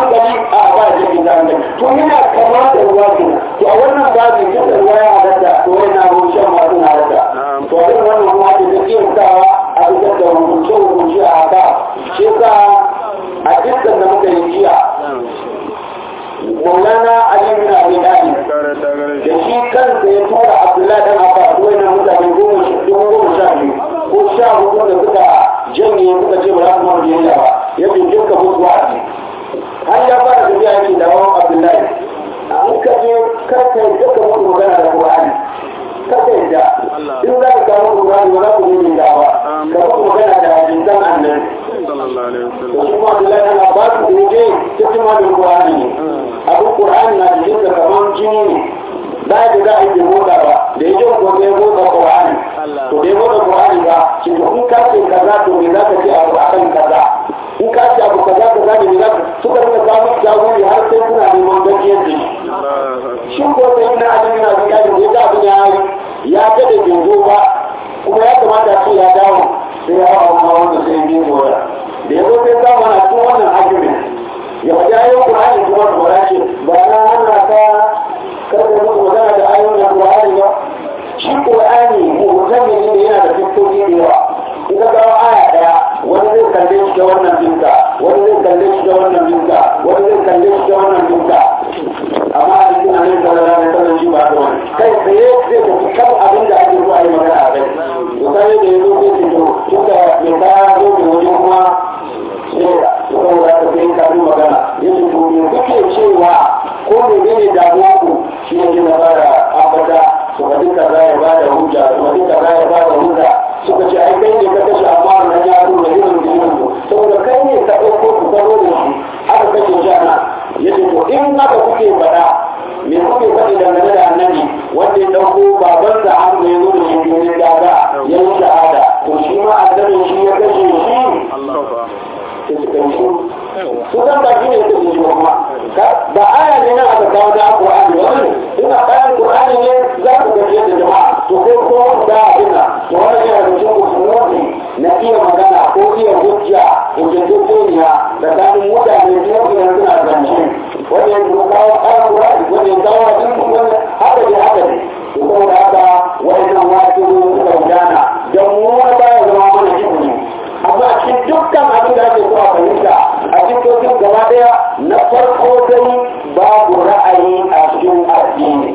hankali a ba da jiki da hankali to yana kama da ruwa kenan to a wannan babu duk da ruwa ya halatta to yana ruwan shan ma suna halatta to a irin wannan kuma ake da kiyantawa a fitar da hukunce hukunce a haka shi yasa a dukkan da muka yi jiya maulana ali bin abi talib da shi kansa ya tura abdullahi dan abbas wannan mutane goma goma sha biyu ko sha hudu da suka janye suka ce ba za su mara biyayya ba ya bincika musu wa'azi har ya fara tafiya yake da wawan abdullahi in ka je kar ka yi duka musu magana da qur'ani kar ka yadda in za ka kawo qur'ani ba za ku yi da ba ka musu magana da hadisan annabi da shi ma abdullahi dan abbas da ya je ta ci ma da qur'ani ne abin qur'ani na jikin da kaman jini ne ba da za a yi motsa ba da ya jin ko ya motsa qur'ani to da ya motsa qur'ani ba shi to in ka ce kaza to me za ka ce abu akan kaza in ka ce abu kaza kaza ne me za ka suka rika samun jagori har sai suna neman gajiyar da shi shi ko sai na abin na biya da ya ga abin ya ya dade bai zo ba kuma ya kamata ce ya dawo sai ya hawa ma wanda sai ya gora da ya zo sai samu ana cikin wannan argument ya faɗi ayoyin qur'ani kuma da wala ce ba na hana ka kada muku magana da ayoyin Qur'ani ba shi Qur'ani mu'tami ne yana da fiskoki da yawa in ka ga aya daya wani zai kalle shi da wannan binka wani zai kalle shi da wannan binka wani zai kalle shi da wannan binka amma a cikin annabi sallallahu alaihi wasallam shi ba da wani kai tsaye zai tafi kan abin da ake so a yi magana a kai to sai da yazo zai ce to tunda mai kaya zo da wajen kuma sai saboda ka sai kafin magana yace to me kuke cewa ko me ne damuwa ku shi ne ke fara ambata su faɗi kaza ya bada hujja su faɗi kaza ya bada hujja suka ce ai kai ne ka kashe amma na ya zo da yin da yin saboda kai ne ka ɗauko ku gano da shi aka kashe shi ana yace to in haka kuke faɗa me kuke faɗi dangane da annabi wanda ya ɗauko baban da an ya zo da shi ne daga ya yi shahada to shi ma annabi shi ya kashe shi sai suka yi su san ba shi ne suka yi kuma ba aya ne nan aka kawo da Qur'ani wani ina bayan Qur'ani ne za ku ga yadda jama'a to ko ko da abinda to wannan yana da cikin usulunci na iya magana ko iya hujja hujjojiniya tsakanin mutane biyu idan suna zance wanda ya kawo kayan Qur'ani wanda ya kawo hadisi wanda haka ne haka ne to saboda haka wannan wasu suka gudana dan mu wani baya zama mana jibuni amma cikin dukkan abin da ake so a fahimta a cikin gaba daya na farko dai babu ra'ayi a cikin addini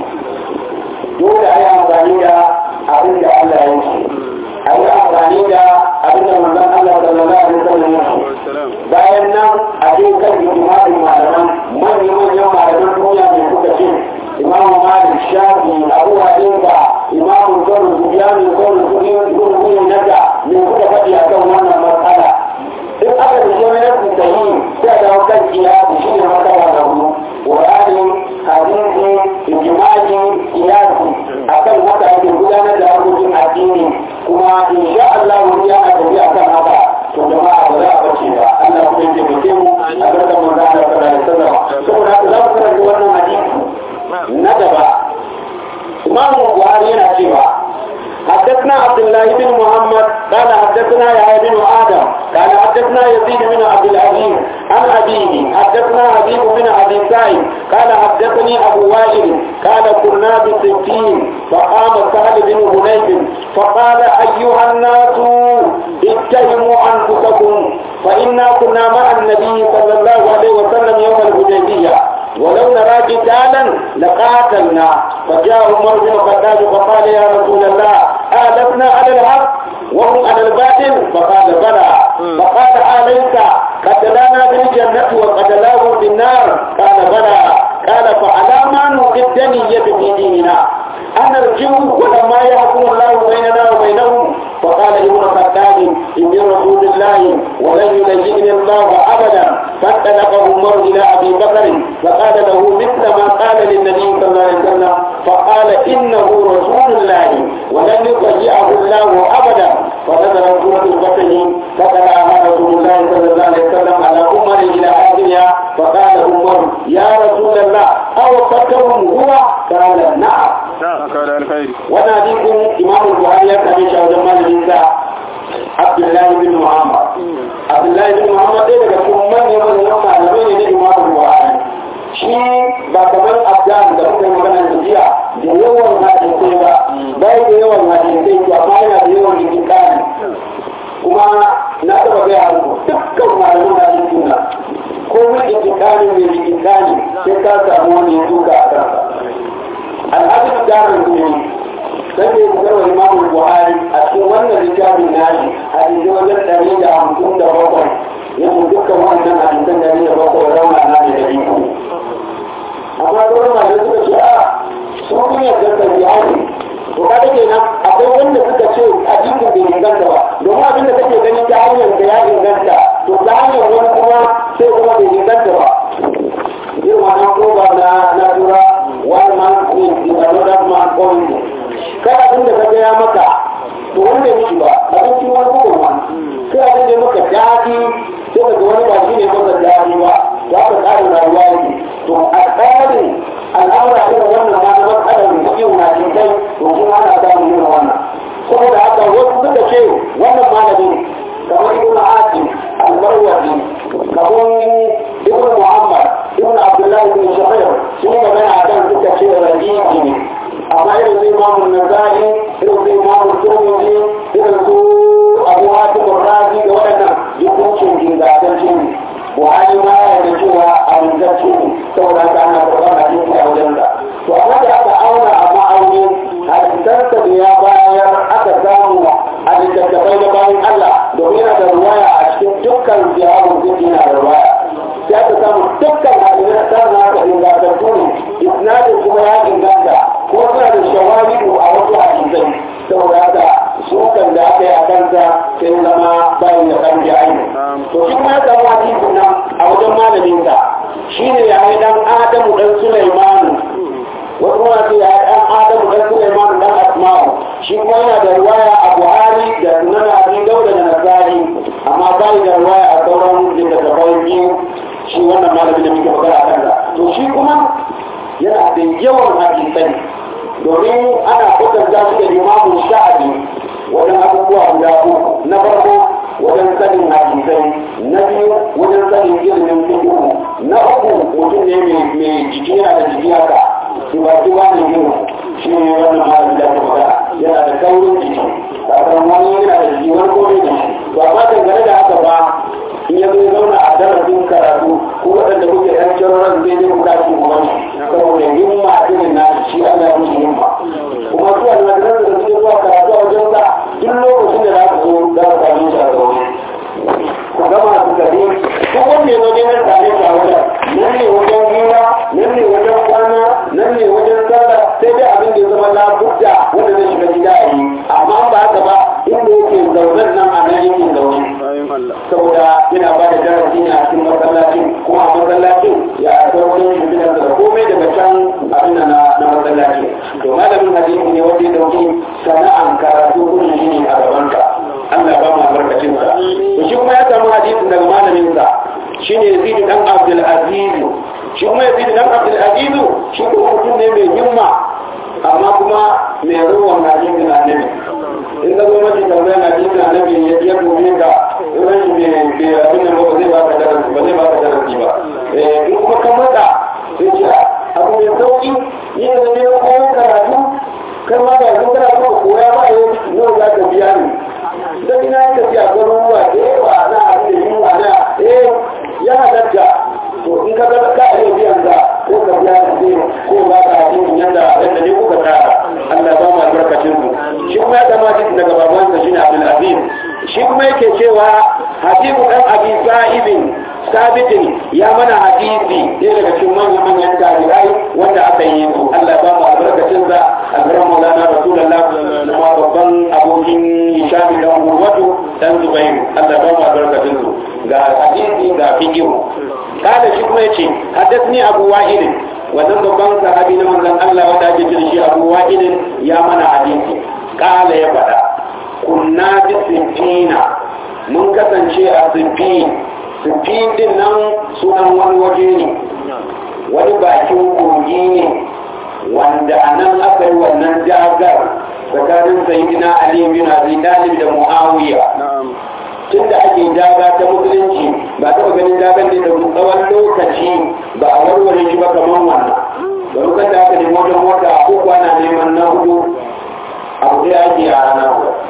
dole a yi amfani da abin da Allah ya ce a yi amfani da abin da manzon Allah sallallahu alaihi wasallam ya ce bayan nan a je kan ijma'in malaman manyan manyan malaman duniya ne suka ce imam malik shafi abu hanifa imam zaru zubiyani zaru zubiyani naga ne suka faɗi akan wannan matsala in aka da shi wani da yi sai da kan kiyasi shi ne matsala da hudu qur'ani hadisi ijma'i kiyasi akan haka ake gudanar da harkokin addini kuma insha Allah wani yana tafi akan haka to jama'a ba za a bace ba Allah kuma yake muke mu a barka mun da Allah sallallahu alaihi wasallam saboda haka za mu karanta wannan hadisi na gaba Imam Buhari yana cewa حدثنا عبد الله بن محمد قال حدثنا يحيى بن ادم قال حدثنا يزيد بن عبد العزيز عن ابيه حدثنا حبيب بن ابي سعيد قال حدثني ابو وائل قال كنا بستين فقام سهل بن هنيب فقال ايها الناس اتهموا انفسكم فانا كنا مع النبي صلى الله عليه وسلم يوم الحديبيه ولو نرى قتالا لقاتلنا فجاء عمر بن الخطاب فقال يا رسول الله آلفنا على الحق وهم على الباطل فقال بلى فقال آليس قتلانا بالجنة وقتلاه بالنار قال بلى قال فعلى ما نوقي الدنية في ديننا أنرجو ولما يحكم الله بيننا وبينهم فقال ابن الخطاب إني رسول الله ولن يلجئني الله أبدا فانطلق عمر إلى أبي بكر فقال له مثل ما قال للنبي صلى الله عليه وسلم فقال إنه رسول الله ولن يضيعه الله أبدا فنزل سورة الفتح فقرأها رسول الله صلى الله عليه وسلم على عمر إلى آخرها فقال عمر يا رسول الله أو فكرهم هو قال نعم وناديكم إمام البخاري يكتب شهد مال الإنساء عبد الله بن محمد عبد الله بن محمد إذا كنت من يمن يوم علمين إمام البخاري intikali sai ka samu wani ya duka a kansa al'adun jarin duniya sai da ya wa imamu buhari a cikin wannan littafin nashi hadisi wajen ɗari da hamsin da bakwai yake dukkan wannan hadisan ɗari da bakwai rauna na ne da biyu amma sauran malamai suka ce a sun kuma yadda da bihari to kaga kenan akwai wanda suka ce hadisin bai inganta ba domin abin da kake gani ta hanyar da ya inganta to ta hanyar wani kuma sai kuma bai inganta ba irin wannan ko ba na na tura one man is another man point kai abin da ka gaya maka to wanda ya miki ba abincin wani kuma ma sai abin da maka daɗi sai ka ga wani ba shi ne maka daɗi ba za ka tsarin rayuwa yake to a tsarin al'amura irin wannan ma na matsalar mutum na cikin to kuma ana samun irin wannan saboda haka wasu suka ce wannan malamin kamar ibn asim al-marwazi kamar ibn muhammad ibn abdullahi bin shahir sun yi magana a kan suka ce rabi'i ne amma irin su imamu nazari irin su imamu turmiji irin su abu hatim razi da waɗannan hukuncin gingadanci ne buhari ma ya da cewa a rinjarci ne saboda haka ana karɓar hadisi a wajen da to amma da aka auna a ma'auni hadisansa da ya bayar aka samu a littattafai da bayan Allah domin yana da ruwaya a cikin dukkan ziyarar zai yana da ruwaya sai aka samu dukkan hadisan samun haka ingantattu ne isnadin kuma ya inganta ko suna da shawahidu a wasu hadisai saboda haka sukan da aka yi a kansa sai zama bayan da kan jayi to shi kuma ya samu hadisin nan a wajen malaminsa shine ya yi dan adamu dan sulaimanu wasu kuma ce ya yi dan adamu dan sulaimanu dan asma'u shi kuma yana da ruwaya a buhari da sunan abi dauda da nasari amma bai da ruwaya a sauran littattafai biyu shi wannan malamin da muke magana a kansa to shi kuma yana da yawan hadisai domin ana kwatanta shi da limamu sha'abi wajen abubuwa guda uku na farko wajen sanin hadisai na biyu wajen sanin ilimin fiqh na uku mutum ne mai jiki yana da jiki haka kiwa kiwa ne yin shi ne wannan malamin da kuma yana da kaurin jiki kafin wani yana da jiki wani kome da shi to amma dangane da haka ba in ya zai zauna a darasin karatu ko waɗanda kuke ɗan kiroran zai zai kuka shi kuma saboda himma irin na shi Allah ya musu himma kuma su almajiran da suke zuwa karatu a wajen sa duk lokacin da za ku zo za ku same shi a zaune ku gama su gari duk wanda ya zo ne nan tare shi a wajen nan ne wajen hira nan ne wajen kwana nan ne wajen sallah sai dai abin da ya zama labudda wanda zai shiga gida a yi amma ba haka ba inda yake zaunen nan a nan yake zaune saboda yana ba da darasi ne a cikin masallacin kuma a masallacin ya sauran shimfiɗar da komai daga can abin na na masallaci to malamin hadisi ne wanda ya dauki sana'an karatu kuma shi ne a gabansa Allah ba mu albarkacin sa to shi kuma ya samu hadisin daga malamin sa shine Yazid dan Abdul Aziz shi kuma Yazid dan Abdul Aziz shi kuma mutum ne mai himma amma kuma mai ruwan hadisin annabi in ka zo mace tambaya na cikin annabi ya ya dube ka ran shi bai bai abin nan ba zai baka darasi ba zai baka darasi ba eh in kuma ka mata sai ce abu mai sauki ni da ne ko karatu kai ma ba zan karatu ko koya ba yau nawa za ka biya ni dan ina ya tafi a garuruwa da yawa na abin da yunwa na eh ya halatta to in ka ga ka iya biyan ka ko ka biya ni ko ba ka hadin yanda yanda ne kuka tsara Allah ba mu albarkacin su shi kuma ya zama cikin daga babansa shine Abdul Aziz shi kuma yake cewa Habibu dan Abi Sa'ibin sabitin ya mana hadisi ɗaya daga cikin manyan manyan tabi'ai wanda aka yi su Allah ba mu albarkacin sa albaran maulana rasulullah kuma babban abokin Hisham dan Urwatu dan Zubairu Allah ba mu albarkacin su ga hadisi ga fiqh kada shi kuma yace haddathni Abu Wa'il wannan babban sahabi na manzon Allah wanda ake cin shi Abu Wa'il ya mana hadisi kala ya faɗa kunna bi sinfina mun kasance a sinfin sinfin din nan sunan wani waje ne wani bakin kogi ne wanda a nan aka yi wannan jagar tsakanin sayidina Ali bin Abi Talib da Muawiya tun da ake jaga ta musulunci ba taɓa ganin jagar da tsawon lokaci ba a warware shi ba kamar wannan da lokacin da aka nemi wajen mota uku ana neman na hudu abu da ake a rana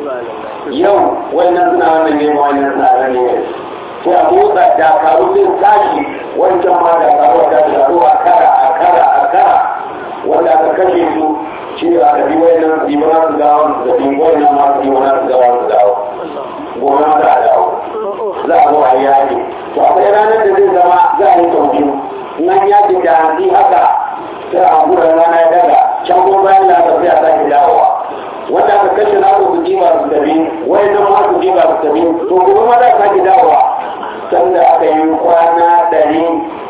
yau wannan suna wannan neman wannan suna ranar ne sai a motsa dakaru zai tashi wancan ma dakaru a tashi a an yaji da hanzi haka sai a gura rana ya daga can ko bayan lasa sai a sake dawowa wanda aka kashe na ku ji ba su tafi wani nan ma su ji ba su tafi to gobe ma za a sake dawowa sanda aka yi kwana ɗari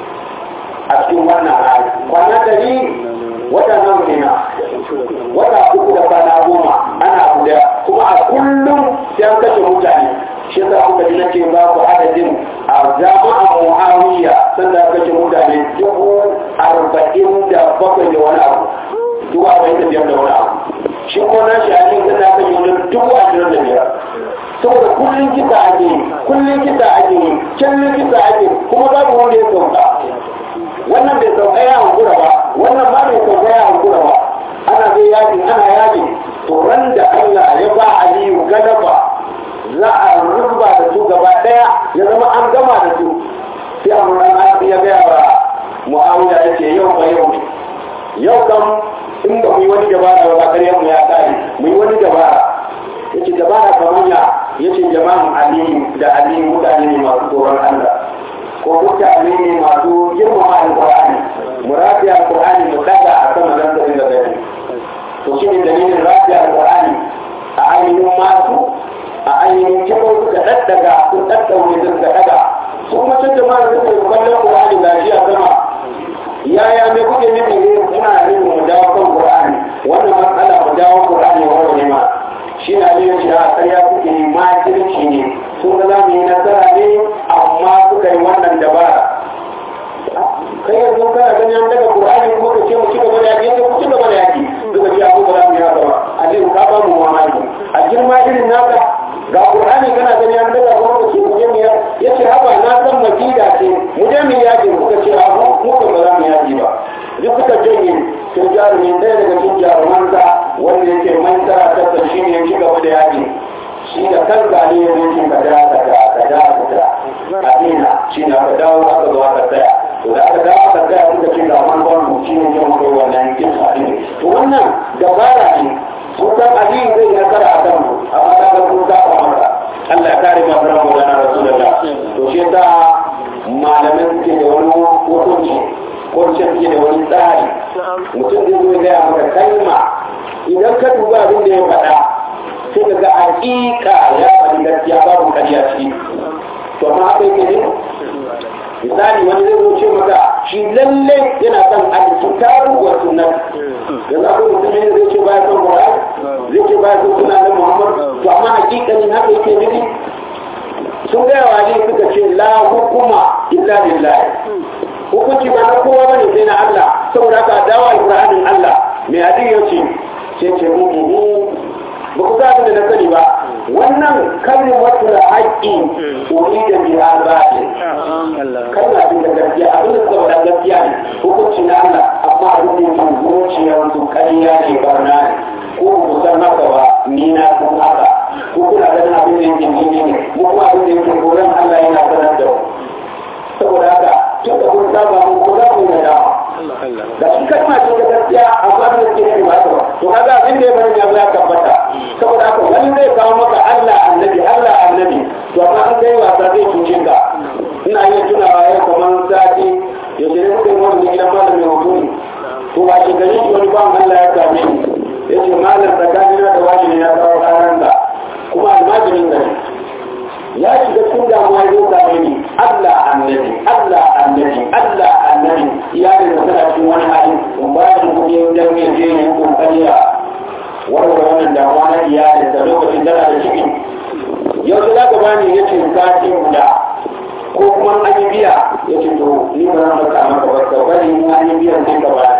a cikin wannan hali kwana ɗari wata nan ne wata uku da kwana goma ana guda kuma a kullum sai an kashe mutane shi yasa kuka ji nake ba ku adadin a jama'a muawiya sanda aka kashe mutane dubu arba'in da bakwai da wani abu dubu arba'in da biyar da wani abu shi ko na shi a cikin sanda aka kashe wani dubu ashirin da biyar saboda kullum kisa ake yi kullum kisa ake yi kullum kisa ake kuma babu wanda ya sauka wannan bai sauka ya hankura ba wannan ma bai sauka ya hankura ba ana zai yaji ana yaji to ran da Allah ya ba Aliyu galaba za a ruba da su gaba daya ya zama an gama da su sai amuran an ya gaya wa Muawiya ya ce yau ba yau ne yau kam in ba mu yi wani dabara ba ƙaryar mu ya kare mu yi wani dabara yace dabara kamar ya yace jama'an Aliyu da Aliyu mutane ne masu tsoron Allah ko mutane ne masu girmama alƙur'ani mu rafi alƙur'ani mu daga a sama zan da da gani to shi ne dalilin rafi alƙur'ani a ainihin masu a ainihin kiko suka daddaga sun daddaure sun ka daga su kuma can jama'a suka yi kallon ƙur'ani lafiya sama yaya me kuke nufi ne muna nufin mu dawo kan ƙur'ani wannan matsala mu dawo ƙur'ani wa wani ma shi na ne shi a ƙarya suke yi makirci ne sun ga za mu yi nasara ne amma suka yi wannan dabara kai yanzu kana ganin an daga qur'ani ko ka ce mu ci gaba da yaki ko ku ci gaba da yaki duka ji abu ba za mu yi haka ba a ce ka ba mu mamaki a girma irin naka ga qur'ani kana ganin an daga ko ka ce mu je mu ya ce haba na san makida ce mu je mu yaki kuka ce a mu mu ba za mu yaki ba duk suka janye sai jarumi ɗaya daga cikin jarumansa wanda yake mantara ta shi ne ya ci gaba da yaki shi da kanka ne ya zai ka da ka da ka da ka da adina shi na ka dawo aka zo aka tsaya to da aka dawo aka tsaya suka ce ga man gwamnu shi ne yin kai wannan kin sadi to wannan dabara ne sun san adini zai yi nasara a kan amma da ga sun zaɓa maka Allah ya kare ma fara magana rasulullah to shi yasa malamin suke da wani hukunci ko ce suke da wani tsari mutum zai zo ya gaya maka kalma idan ka duba abin da ya faɗa sai ka ga hakika ya faɗi gaskiya babu ƙarya ciki to amma haka yake ne misali wani zai zo ce maka shi lalle yana son alkitabu wa sunnah da za ku mutum ne zai ce baya son Qur'ani zai ce baya son sunan na Muhammad to amma hakikanin haka yake ne sun ga yawa ne suka ce la hukuma illa lillahi hukunci ba na kowa bane sai na Allah saboda haka dawo alqur'anin Allah mai hadin yace ce ce mu ba ku zaɓi da na sani ba wannan kalmar wata da haƙƙi wani da bi albaɗi kalma ce da gaskiya abin da suka faɗa gaskiya ne hukunci na Allah amma abin da yake zuciyar su ƙarya ne barna ne ko ku san haka ba ni na san haka ko kuna ganin abin da yake ni ne mu kuma abin da yake koran Allah yana sanar da mu saboda haka tun da kun saba mu ko za mu yi nadama da shi kalma ce da gaskiya amma da ke ne ba ta to kaga abin da ya bari ya ya tabbata saboda haka wani zai kawo maka Allah annabi Allah annabi to amma an kai wasa zai cuce ka ina iya tunawa yau kamar sati ya ce muka yi wani gidan malamin hukumi to ba shi gari shi wani ban Allah ya same ni ya ce malam tsakanina da wani ne ya kawo ranar da kuma almajirin gari ya shiga cikin damuwa ya same ni Allah annabi Allah annabi Allah annabi iyalin da suna cikin wani hali in ba shi kuɗi dan ya je yi kokari a warware wannan damuwa na iyalin da lokacin tana da ciki yau za ka bani ya ce sati guda ko kuma an yi biya ya ce to ni ba zan maka maka ba ka bari in an yi biyan sai ka bani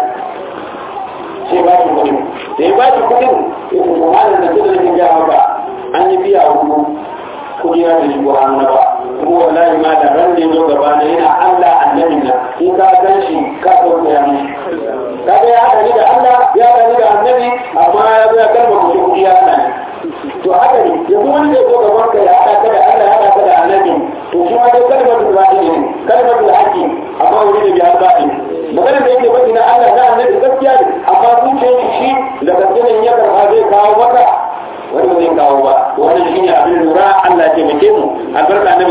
sai ba shi kuɗin da ya ba shi kuɗin ya ce to malam da kudin da ya maka an yi biya hudu kudi na da shigo hannu na ba kuma wallahi ma da ran da ya zo gaba na yana Allah annabi na in ka gan shi ka sauke ya mishi kaga ya haɗa ni da Allah ya haɗa ni da annabi amma ya zo ya kalma kuɗi kuɗi ya haɗa ni to haka ne yanzu wani zai zo gaban ka ya haɗa ka da Allah ya haɗa ka da annabi to shi ma dai kalmar da baɗi ne kalmar da haƙi amma wani da biya baɗi magana da yake baɗi na Allah na annabi gaskiya ne amma zuciyar shi da gaskiya ya karɓa zai kawo maka wani ba zai kawo ba wannan shine abin lura Allah ya taimake mu albarka na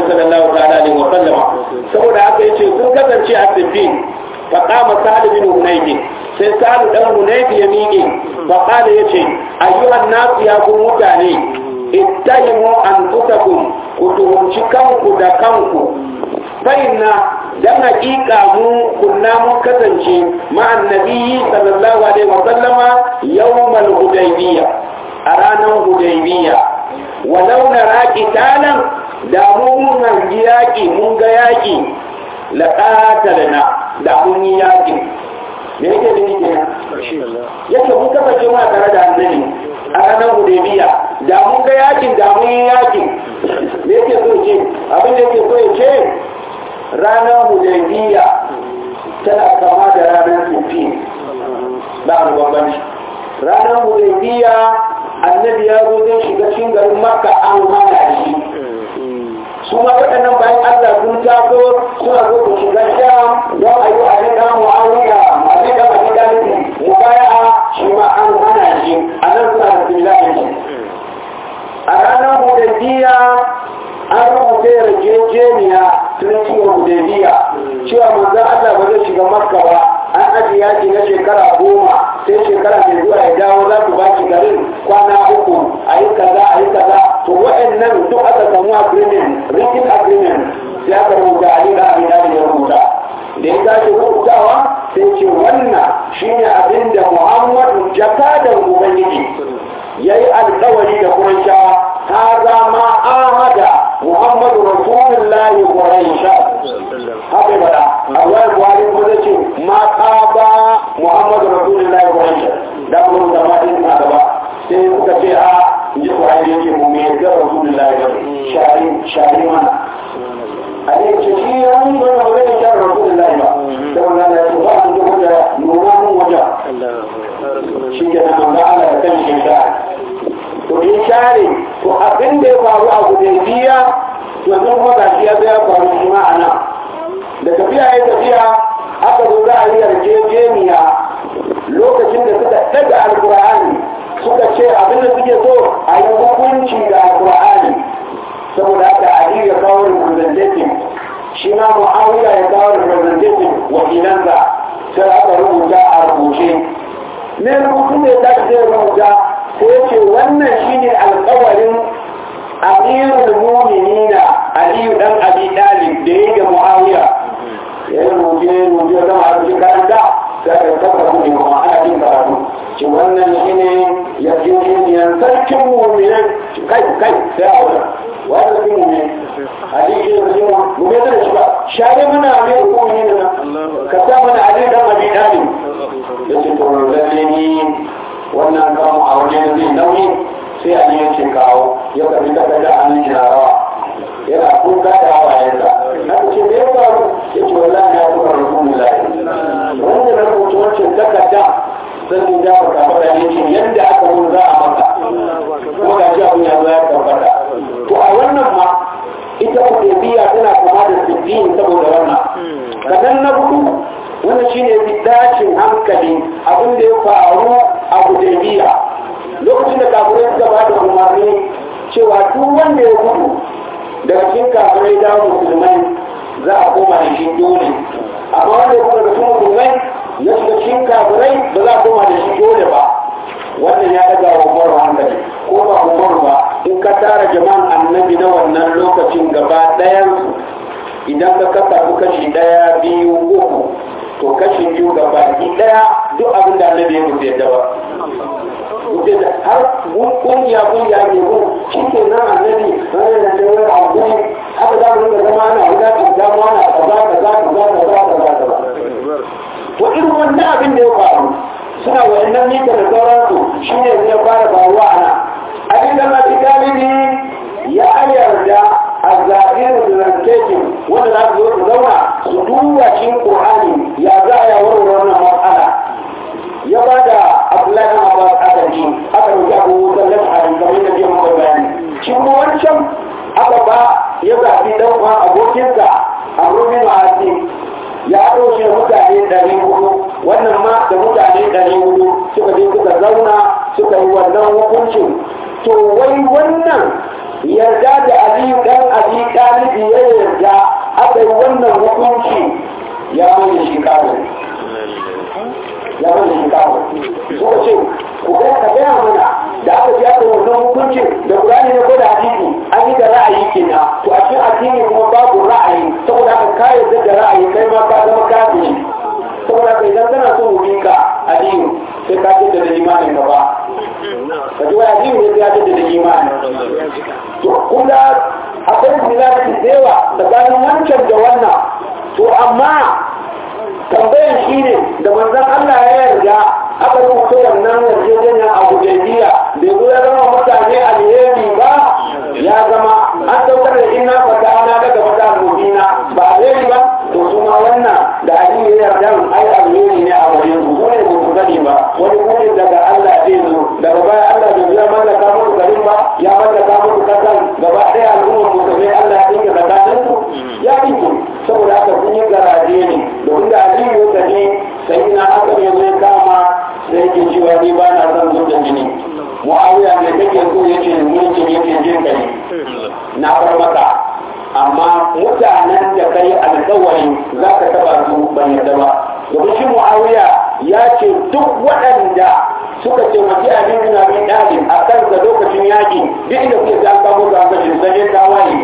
فقام سعد بن هنيد sai sa'adu dan hunayfi ya miƙe fa qala yace ayyuhan nas ya ku mutane ittahimu anfusakum ku tuhumci kanku da kanku fa inna dan hakika mu kunna mun kasance ma'an nabiyyi sallallahu alaihi wa sallama yawmal hudaybiyya a ranar hudaybiyya walau nara qitalan da mun hangi yaƙi mun ga yaƙi laqatalna da mun yi yaƙi me yake da ni kenan yake mun kasance muna tare da annabi a ranar hudaybiya da mun ga yakin da mun yi yakin me yake so ce abin da yake so ya ce ranar hudaybiya tana kama da ranar sufi ba a bambanci ranar hudaybiya annabi ya zo zai shiga cikin garin makka an hana shi su ma waɗannan bayan Allah sun taso suna zo su shiga sham don a yi wa abin da mu'awiya abin da mafi dalibi mu baya shi ma an hana shi a nan suna da similarin shi a ranar hudaybiya an rubuta yarjejeniya tun ciwon hudaybiya cewa manzon Allah ba zai shiga makka ba an ajiye yaki na shekara goma sai shekara mai zuwa ya dawo za su ba shi garin kwana uku a yi kaza a yi kaza to wa'annan duk aka samu agreement written agreement sai aka rubuta a da abin da ya rubuta da ya tashi rubutawa sai ce wannan shine abin da muhammadu jakadan ubangiji ya yi alkawari da kurashawa ta zama ahada muhammadu rasulullahi quraisha haka bada Allah buhari kuma zai ce ma ba muhammadu rasulullahi quraisha da kuma da ma din a gaba sai suka ce a ji buhari yake mu me ga rasulullahi shari shari mana a ne ce shi ya yi ba na wani shari rasulullahi ba da wannan ya ce ba an ji da nuna mun wajen shi ke nan ga Allah da kan shi da to in share to abin da ya faru a hudaybiya to yanzu kuma ga shi ya zo ya faru shi ma a nan da tafiya ya tafiya aka zo za a yi yarjejeniya lokacin da suka daga alkur'ani suka ce abin da suke so a yi hukunci da alkur'ani saboda haka ali ya kawo representative shi ma mu'awiya ya kawo representative wakilansa sai aka rubuta a rubuce ne rubutu ne ta ce rubuta sai ce wannan shine alkawarin amirul mu'minina aliyu dan abi dalib da yake muawiya ya rubuce rubuce da ma cikin karanta sai ka tabbata ne kuma ana jin karatu ci wannan shine yarjejeniyar sarkin mu'minin kai kai sai a wurin wanda sun mu'min hadisi da sun mu'min da shi ba share mana amirul mu'minin ka sa mana ali dan abi dalib yace to lalle ni wannan kamu a wajen zai nauyi sai a yi ce kawo ya karbi takarda a nan yana rawa yana kuka da hawayensa haka ce da ya faru ya ce wallahi ya kuma rukun lahi wanda na rubuta wancan takarda zan yi jafa kafa da yake yadda aka mun za a maka kuma ga shi abin ya zo ya tabbata to a wannan ma ita biya tana kama da sittin saboda wannan sannan na hudu wannan shine bidacin hankali abin da ya faru a hudaybiya lokacin da kafirai suka ba da umarni cewa duk wanda ya gudu daga cikin kafirai da musulmai za a koma da shi dole amma wanda ya gudu daga cikin musulmai ya shiga cikin kafirai ba za a koma da shi dole ba wannan ya daga wa umaru hankali ko ba umaru ba in ka tara jama'an annabi na wannan lokacin gaba ɗayan idan ka kasa su kashi ɗaya biyu uku to kashi biyu ga baki ɗaya duk abin da annabi ya mutu yadda ba mutu da har kungiya kungiya ke kun shi ke nan annabi wani da ta wani abu haka za mu rinka zama ana wuta ka zama ana kaza kaza kaza kaza kaza kaza to irin wannan abin da ya faru suna wa'annan mita da sauransu shi ne zai fara faruwa a nan abin da mafi galibi ya yarda a zaɓin representation wanda za su zo su zauna su duba cikin ƙur'ani ya za a yawar wannan matsala ya ba da abdullahi na abbas adadi aka ɗauki abu wutar lafari kamar yadda jiya muka bayani shi kuma wancan aka ba ya zaɓi ɗan uwan abokinsa a rubin ma'asi ya ɗauke mutane ɗari hudu wannan ma da mutane ɗari hudu suka je suka zauna suka yi wannan hukuncin to wai wannan yarda da aliyu ɗan abi ɗalibi ya yarda aka yi wannan hukunci ya mai shi kawo ya mai shi kawo suka ce ku ga ka gaya mana da aka ji aka wannan hukuncin da Qur'ani ne ko da hadisi an yi da ra'ayi kenan to a cikin addini kuma babu ra'ayi saboda haka ka yarda da ra'ayi kai ma ka zama kafiri saboda haka idan kana so mu bi ka addini sai ka ce da imanin ka ba ka ji wai addini ne ya ce da imani to kuma akwai milati da yawa tsakanin wancan da wannan to amma tambayan shi ne da manzon Allah ya yarda aka rubuta wannan yarjejeniya a hudaybiya bai zo ya zama mutane alheri ba ya zama an saukar da inna fata ana daga fata mubina ba alheri ba to kuma wannan da aliyu ya yarda ai alheri ne a wajen su ko ne ba su gani ba wani kuma daga Allah zai zo daga baya Allah bai ya mallaka musu garin ba ya mallaka musu kasan gaba ɗaya al'ummar musulmai Allah ya dinga tsakanin su ya dinga saboda haka sun yi garaje ne domin da aliyu ya tafi sai na haka ne zai kama sai ke cewa ni ba na son zuwa jini mu'awiya ne kake so yake mulkin yake jin kai na bar maka amma mutanen da kai alkawari za ka taba su ban yadda ba domin shi mu'awiya ya ce duk waɗanda suka ce mace abin bin abin ɗalin a kansa lokacin yaƙi duk inda kuke ta kamo ga kashe sai ta waye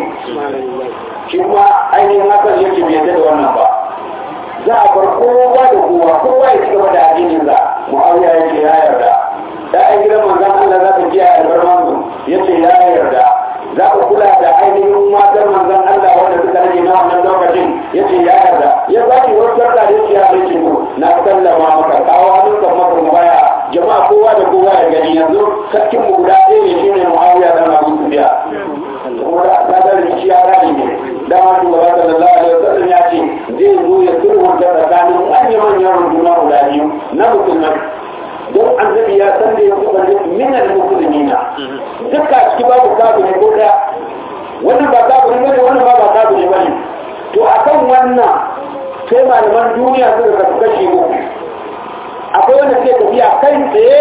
shi kuma ainihin hakan yake bai yadda da wannan ba za a bar kowa da kowa kowa ya ci gaba da addinin sa mu'awiya ya ce ya yarda ya'yan gidan manzon Allah za ka ji a albarman su ya ce ya yarda za ka kula da ainihin matan manzon Allah wanda suka rage na wannan lokacin ya ce ya yarda ya ba ki wasu sarka da ya bai ce na sallama maka kawo hannun kan maka baya jama'a kowa da kowa ya gani yanzu sarkin mu guda ɗaya ne shine mu'awiya dan Abu Sufyan kuma da asadar shi ya rani ne dama shugaba sallallahu alaihi wasallam ya ce zai zo ya sulhunta tsakanin manya-manyan runduna guda biyu na musulmai don annabi ya san da ya kuma minan musulmina duka ciki babu kafiri ko daya wannan ba kafiri bane wannan ba ba kafiri bane to akan wannan sai malaman duniya suka kasu kashi uku akwai wanda suke tafiya kai tsaye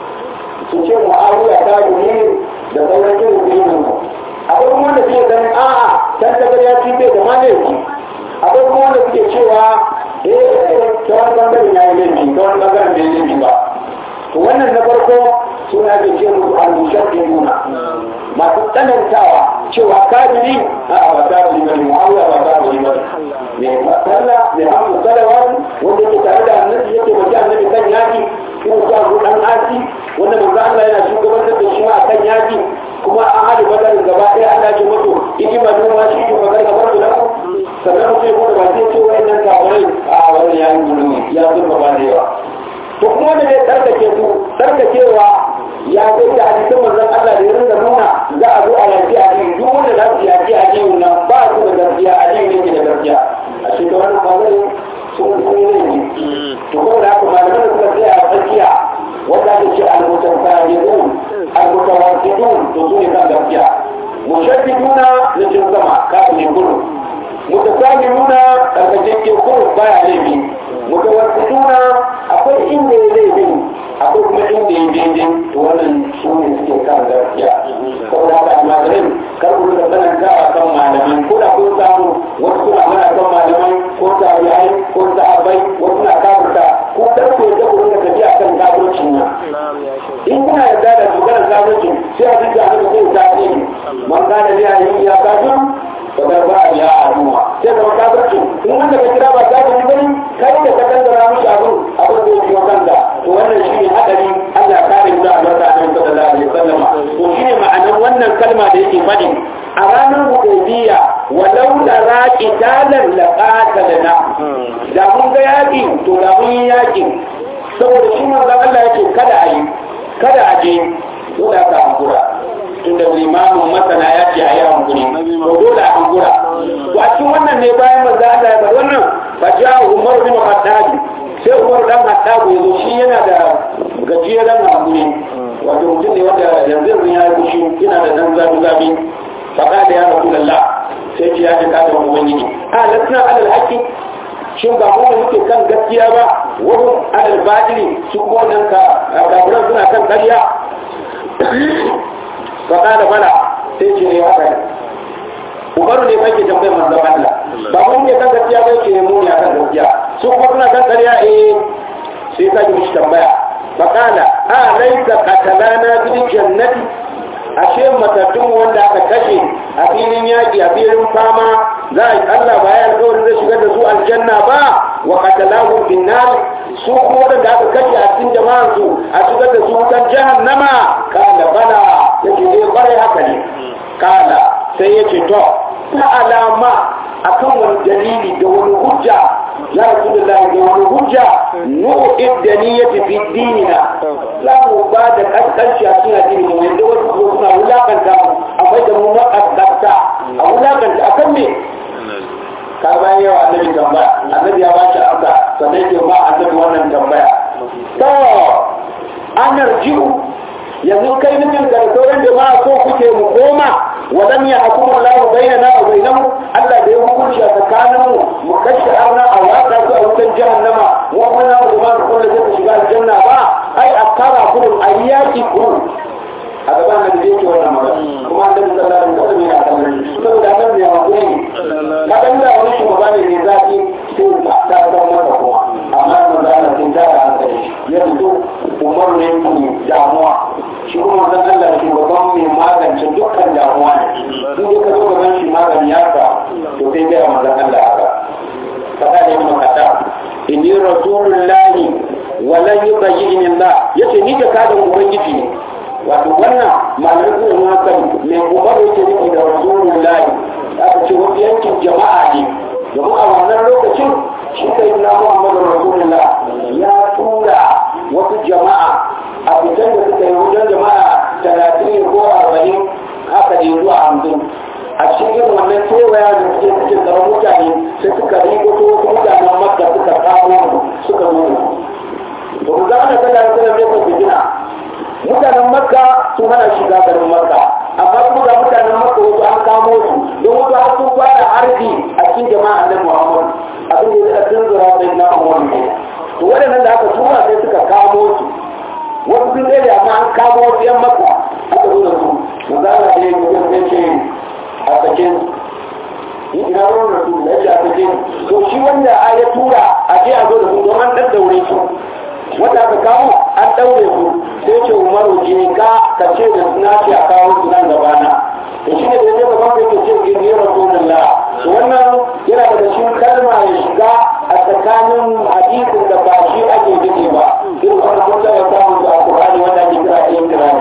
su ce mu'awiya ta guri da sauran irin irin akwai kuma wanda suke ganin a'a dan tagar ya ci bai da malaki akwai kuma wanda suke cewa eh ta wani bangaren ya yi laifi ta wani bangaren bai laifi ba to wannan na farko suna ke ce musu al-mushaqqi nuna masu tsanantawa cewa kafiri a ba ta bari bane mu'awiya ba ta bari bane me masalla me hamu salawat wanda yake tare da annabi yake wajen annabi kan yaki kuma ya zo dan asi wanda manzo Allah yana shugabantar da shi ma kan yaki kuma an hada badarin gaba ɗaya Allah ya mutu iki ma noma shi ko magar gabar da ku sannan sai ko ba sai ce wayannan kafirai a wannan yayin gudu ya zurfa ba da yawa to kuma da ne tsarkake su tsarkakewa ya zai da hadisin manzon Allah da ya rinka nuna za a zo a yaki a cikin duk wanda za su yaki a cikin nan ba su da gaskiya a cikin yake da gaskiya a cikin wannan bangare sun sun yi ne to kuma da haka malaman da suka tsaya a tsakiya wanda ake ce al-mutafahidun al-mutawassidun to su ne kan gaskiya mushaddiduna na cin sama kafin kullu mutasamimuna tsarkakeke kullu baya laifi mutawassiduna akwai inda ya laifin akwai kuma inda ya daidai to wannan su ne suke kan gaskiya saboda haka almajirin kar ku da tsananta a kan malamai ko da kun samu wasu suna mana kan malamai ko tabi'ai ko sahabbai wasu na kafirta ko kar ku yadda ku rinka tafiya kan kafircin nan in kuna yarda da maganar kafircin sai a duka a duka zai tafi man gane ne a yi ya kafin bakar ba a biya a duma sai zama kafircin in wanda ka kira ba kafirci bane kai da ka dangara mishi abin abin da ya biyo kanka to wannan shi ne hadari Allah kare mu da albarka a nan sallallahu alaihi wasallam to shi ne ma'anar wannan kalma da yake faɗi a ranar hudaybiya walau la raqitalan la qatalna da mun ga yaki to da mun yi yaki saboda shi manzo Allah yake kada a yi kada a je dole ka hankura tunda limamin masana ya ce a yi hankuri to dole a hankura to a cikin wannan ne bayan manzo Allah ya bar wannan fa ja Umar bin Khattab sai Umar dan Khattab ya zo shi yana da gajeren hankuri wato mutum ne wanda yanzu yanzu ya yi fushi yana da dan zafi zafi faɗa da ya Rasulullah sai ce ya ji kada wani ubangiji a lasna alal haqqi shin ba mu muke kan gaskiya ba wani alal batili su kuma wannan ka kafiran suna kan ƙarya faɗa da bala sai ce ne haka umaru ne fa ke tambayar manzon Allah ba mun ne kan gaskiya ba ke mu ne kan gaskiya su kuma suna kan ƙarya eh sai ka ji mishi tambaya faqala a laisa qatalana bil jannati ashe matattun wanda aka kashe a filin yaƙi a filin fama za a yi Allah ba ya alƙawarin zai shigar da su aljanna ba wa qatalahu bin nar su kuma wanda aka kashe a cikin jama'ar su a shigar da su kan jahannama kala bala yake ne bare haka ne kala sai yake to ta alama akan wani dalili da wani hujja ya rasulullahi da wani hujja nu'id da niyyati fi dinina za mu ba da kaskanci a cikin addini mu yanda wasu ko suna wulakanta mu akwai da mu makaskanta a wulakanta akan me ka bayan yawa annabi tambaya annabi ya bashi amsa sannan ke ba annabi wannan tambaya to an yarjiu yanzu kai nufin da sauran jama'a ko kuke mu koma walam ya hukumu Allah bainana wa bainahu Allah da ya hukunci a tsakanin mu mu kashe arna a waka su a wutan jahannama mu kuma na mu da kullu zai shiga aljanna ba ai akara kullu ayyaki kullu a gaban da yake wannan magana kuma annabi sallallahu alaihi wasallam yana kallon saboda nan ne hakuri kadan da wani shugaba ne mai zafi sai ka ta ga masa kuma amma manzo Allah sun tara hankali ya fito umar ne ku damuwa shi kuma zan Allah shugaban mai magance dukkan damuwa ne in dai ka zo gaban shi magani ya ka to sai ga manzon Allah haka kada ne mu kada inni rasulullahi walan yubayyin Allah yace ni da kadan ubangiji ne wato wannan malamai suna nuna kan mai umaru yake nufi da rasulullahi aka ce wasu yankin jama'a ne domin a wannan lokacin shi kai na muhammadu rasulullah ya tura wasu jama'a a fitan da suka yi wajen jama'a talatin ko arba'in haka ne zuwa hamsin a cikin wannan kewaya da suke cikin tsaron mutane sai suka riko wasu mutanen makka suka kawo suka zo da su. Ba mu zama da sallah da sallah ne kan gina mutanen makka sun hana shiga garin makka amma kuma ga mutanen makka wasu an kamo su don wasu har sun fara harbi a cikin jama'a na muhammad abin da ya tun zura sai na umar ne to waɗannan da aka tura sai suka kamo su wasu sun tsere amma an kamo wasu yan makka aka zo da su manzo Allah ya yi sai ce a sakin ina ruwan da su da ya a sakin to shi wanda a ya tura a je a zo da su don an daddaure su wanda aka kawo an ɗaure su sai ce umaru je ka ka ce da suna ce a kawo su nan gaba na da shi ne da ya gaban da yake ce gini rasulullah to wannan yana daga cikin kalma ya shiga a tsakanin hadisin da ba shi ake gini ba irin wani mutum ya samu su a kurani wanda ake kira ɗayan kirani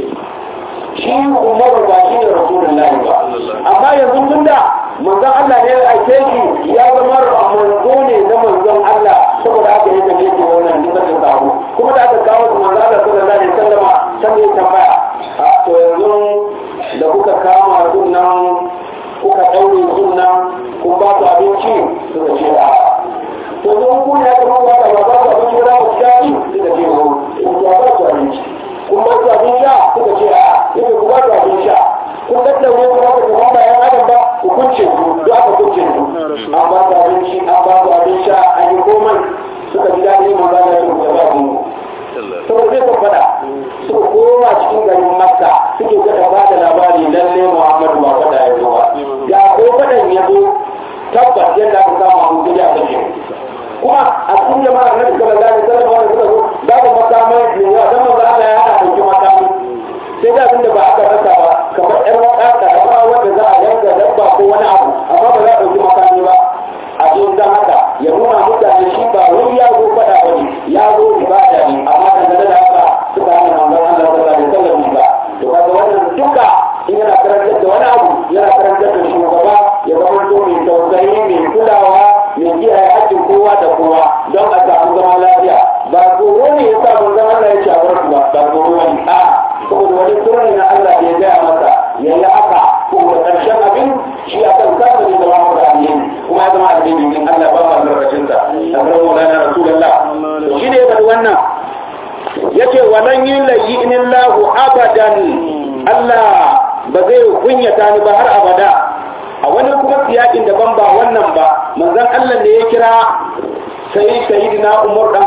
shi umaru ba shi ne rasulullah ba amma yanzu tun da manzon Allah ne ya ake shi ya zama manzo ne na manzon Allah saboda haka ya tafi ke wannan dukkan da sabo kuma da aka kawo su manzo Allah sallallahu alaihi wasallam san ne tambaya to yanzu da kuka kama sunan kuka daure sunan kun ba su abinci suka ce a to yanzu ku ne aka ba ba ba su abinci da ku shafi suka ce ko ku ba su abinci kun ba su abin sha suka ce a yake ku ba su abin sha kun daddaure ku ba ku ba bayan adam ba ku kunce ku duk aka kunce ku an ba su abinci an ba su abin sha an yi komai suka ji daɗi mun ba da su da ba mu saboda zai faɗa suka koma cikin garin makka suke gada ba da labari lalle muhammadu ba faɗa ya zo ba ya ko faɗan ya zo tabbas yadda aka samu abu gida a kashe kuma a cikin jama'ar na suka lalata da sallama wanda suka zo babu makamai da yawa don manzo Allah ya hana ɗauki makami sai da abin da ba aka rasa ba kamar ƴan wata da wanda za a yanka dabba ko wani abu amma ba za a ɗauki makami ba a cikin dan haka ya nuna mutane shi ba wani ya zo faɗa ba ne ya zo ibada ne amma dangane da haka suka hana manzon Allah sallallahu alaihi wasallam ba to kaga wannan duka in yana karantar da wani abu yana karantar da shugaba ya zama to mai tausayi mai kulawa mai kiyaye haƙƙin kowa da kowa don a samu zama lafiya ba tsoro ne ya sa manzon Allah ya ce a bar ba ba tsoro ne a saboda wani sirri na Allah ya gaya masa ya yi haka kuma ƙarshen abin shi a kan kasa ne zama masa alheri kuma ya zama alheri in Allah ba ma albarkacin sa a kan maulana rasulullah to shi ne bari wannan yace walan yulayyin lahu abadan Allah ba zai kunyata ni ba har abada a wani kuma siyakin daban ba wannan ba manzon Allah ne ya kira sai sayyidina Umar dan Haddab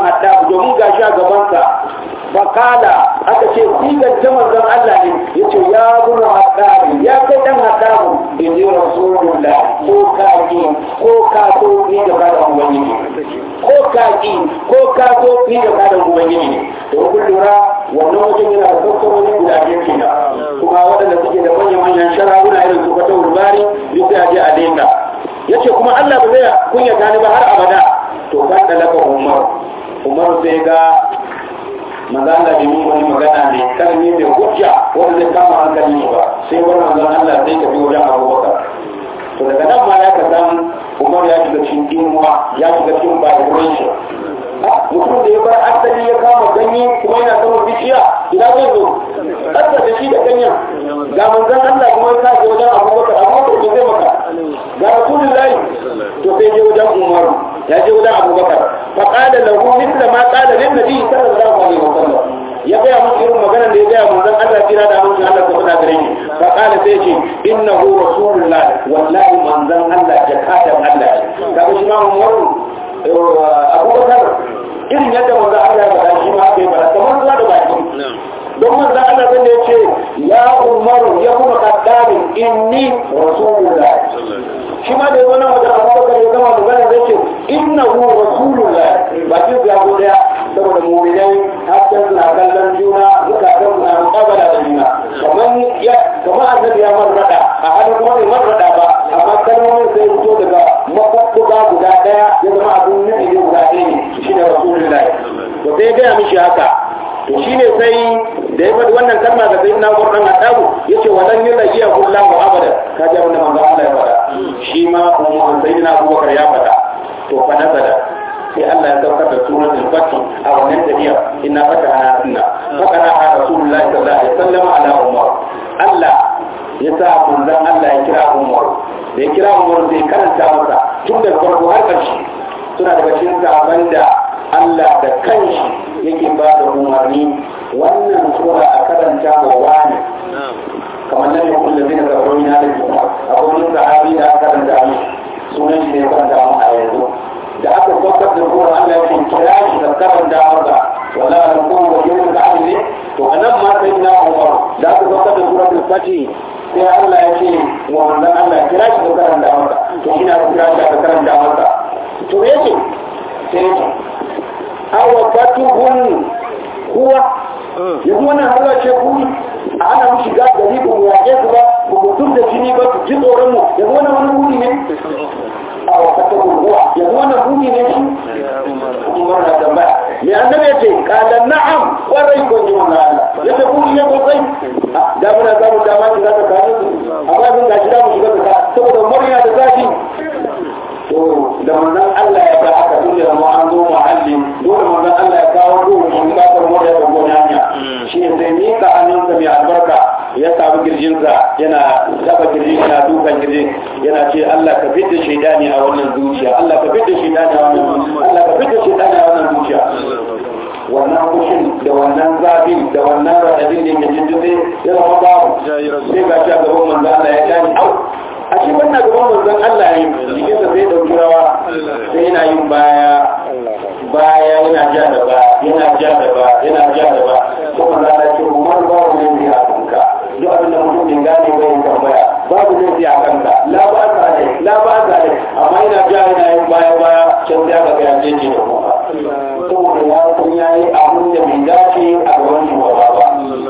domin gashi a gabansa fakala aka ce sigar ta manzon Allah ne ya ce ya buna haɗari ya kai ɗan haɗaru in ji rasulullah ko kaƙi ko ka so ni da kada ubangiji ko kaƙi ko ka so ni da kada ubangiji to kun lura wannan wajen yana da sassaroni guda biyu kenan kuma waɗanda suke da manyan-manyan shara'una irin su kwata urbari duk sai a je a daina ya ce kuma Allah ba zai kunyata ni ba har abada to kan da laka umar umar sai ga manzo Allah bai yi wani magana ne karni mai hujja wanda zai kama hankali ba sai wani manzo Allah zai tafi wajen Abubakar to daga nan ma ya ka san Umar ya shiga cikin dimuwa ya shiga cikin vibration mutum da ya bar asali ya kama ganye kuma yana sama bishiya ina zai zo ƙasa da shi da ganyen ga manzon Allah kuma ya kaje wajen Abubakar Abubakar bai zai maka ga Rasulullahi to sai je wajen Umar ya je wajen Abubakar fa qala lahu mithla ma qala lin nabi sallallahu alaihi wasallam ya gaya mun irin maganar da ya gaya manzon Allah kira da mun Allah ta faɗa gare ni fa qala sai ce innahu rasulullah wallahi manzon Allah jakadan Allah kaga shi ma Umar Abubakar irin yadda manzon Allah ya faɗa shi ma bai faɗa kamar zuwa da baki don manzo Allah zai ya ce ya umaru ya kuma kaddabi inni rasulullah shi ma da yazo nan wajen Abubakar ya gama magana zai ce innahu rasulullah ba kin ya go daya saboda mu'minai hatta suna kallon juna zukatan suna muqabala da juna kamar ya kamar annabi ya marrada a halin kuma bai marrada ba amma kalmomin sai fito daga mafakkuga guda daya ya zama abin nufi ne guda ɗaya ne shi ne rasulullah to sai ya gaya mishi haka to shine sai da ya faɗi wannan kalma ga sayyidina Umar dan Khattab yace walan yulaqiya kullahu abada ka ji abin da manzo Allah ya faɗa shi ma umma sayyidina Abubakar ya faɗa to fa nazala sai Allah ya saukar da suratul Fath a wannan tafiya inna fatahna sunna fakara a rasulullahi sallallahu alaihi wasallam ala Umar Allah ya sa manzon Allah ya kira Umar da ya kira Umar sai karanta masa tun da farko har ƙarshe suna daga cikin sahabban da Allah da kanshi yake ba da umarni wannan sura a karanta wa wani kamar nan ya kulle zai da rauni na da kuma akwai wani sahabi da aka karanta mu sunan shi ne ya karanta mu a yanzu da aka saukar da sura Allah ya ce kira shi da karanta masa wala an kuma wa yau da ne to anan ma sai na Umar da aka saukar da suratul Fatih sai Allah ya ce wa manzon Allah kira shi da karanta masa to ina kira shi da karanta masa to yake sai awa fatuhun kuwa yanzu wannan harwa ce kuri a ana mu shiga gari ba mu yaƙe su ba ba mu tun da jini ba su ji tsoron mu yanzu wannan wani kuri ne awa fatuhun kuwa yanzu wannan kuri ne shi umar na tambaya mai annabi ya ce kala na'am kwarai ko ji wannan Allah ya ce kuri ne sosai da muna samun dama shiga tsakanin su amma sun gashi da mu shiga tsakanin saboda murya da zafi to da manzon Allah ya ga haka tun da mu an zo muhallin dole manzon Allah ya kawo ruhu in ka tar mu da gona hanya shi ne sai ni ka hannunsa mai albarka ya samu girjinsa yana taba girjin yana dukan girjin yana ce Allah ka fitta shaidani a wannan zuciya Allah ka fitta shaidani a wannan zuciya Allah ka fitta shaidani a wannan zuciya wannan kushin da wannan zafin da wannan radadin da yake jinjin ya zama babu sai ga shi a gaban manzon Allah ya gani au a shi wannan gaban manzon Allah ne jikinsa sai dauki rawa sai yana yin baya baya yana ja da ba yana ja da ba yana ja da ba ko manzo Allah ce umar babu ne ne a kanka duk abin da mutum bai gane ba yin tambaya babu ne a kanka la ba ka ne la ba ka ne amma yana ja yana yin baya baya can da ka ga yaje ne da kuma saboda ya san yayi abin da bai dace a gaban shugaba ba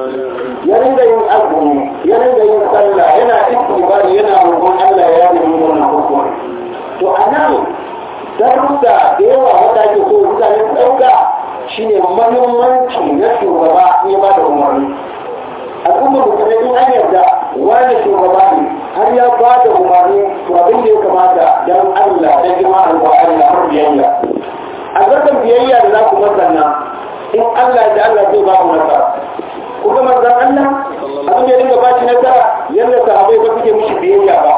ya ringa yin azumi ya ringa yin sallah yana istighfar yana roƙon Allah ya yi wannan hukumi to anan darussa da yawa wanda ake so mutane su ɗauka shine mahimmanci na shugaba ya ba da umarni al'ummar mutane in an yarda wani shugaba ne har ya ba da umarni to abin da ya kamata dan Allah da jima alƙur'ani da har biyayya albarkan biyayya da za ku masana in Allah da Allah zai ba ku nasara kuma manzan Allah abin da dinga bashi nasara yadda sahabai ba suke mishi biyayya ba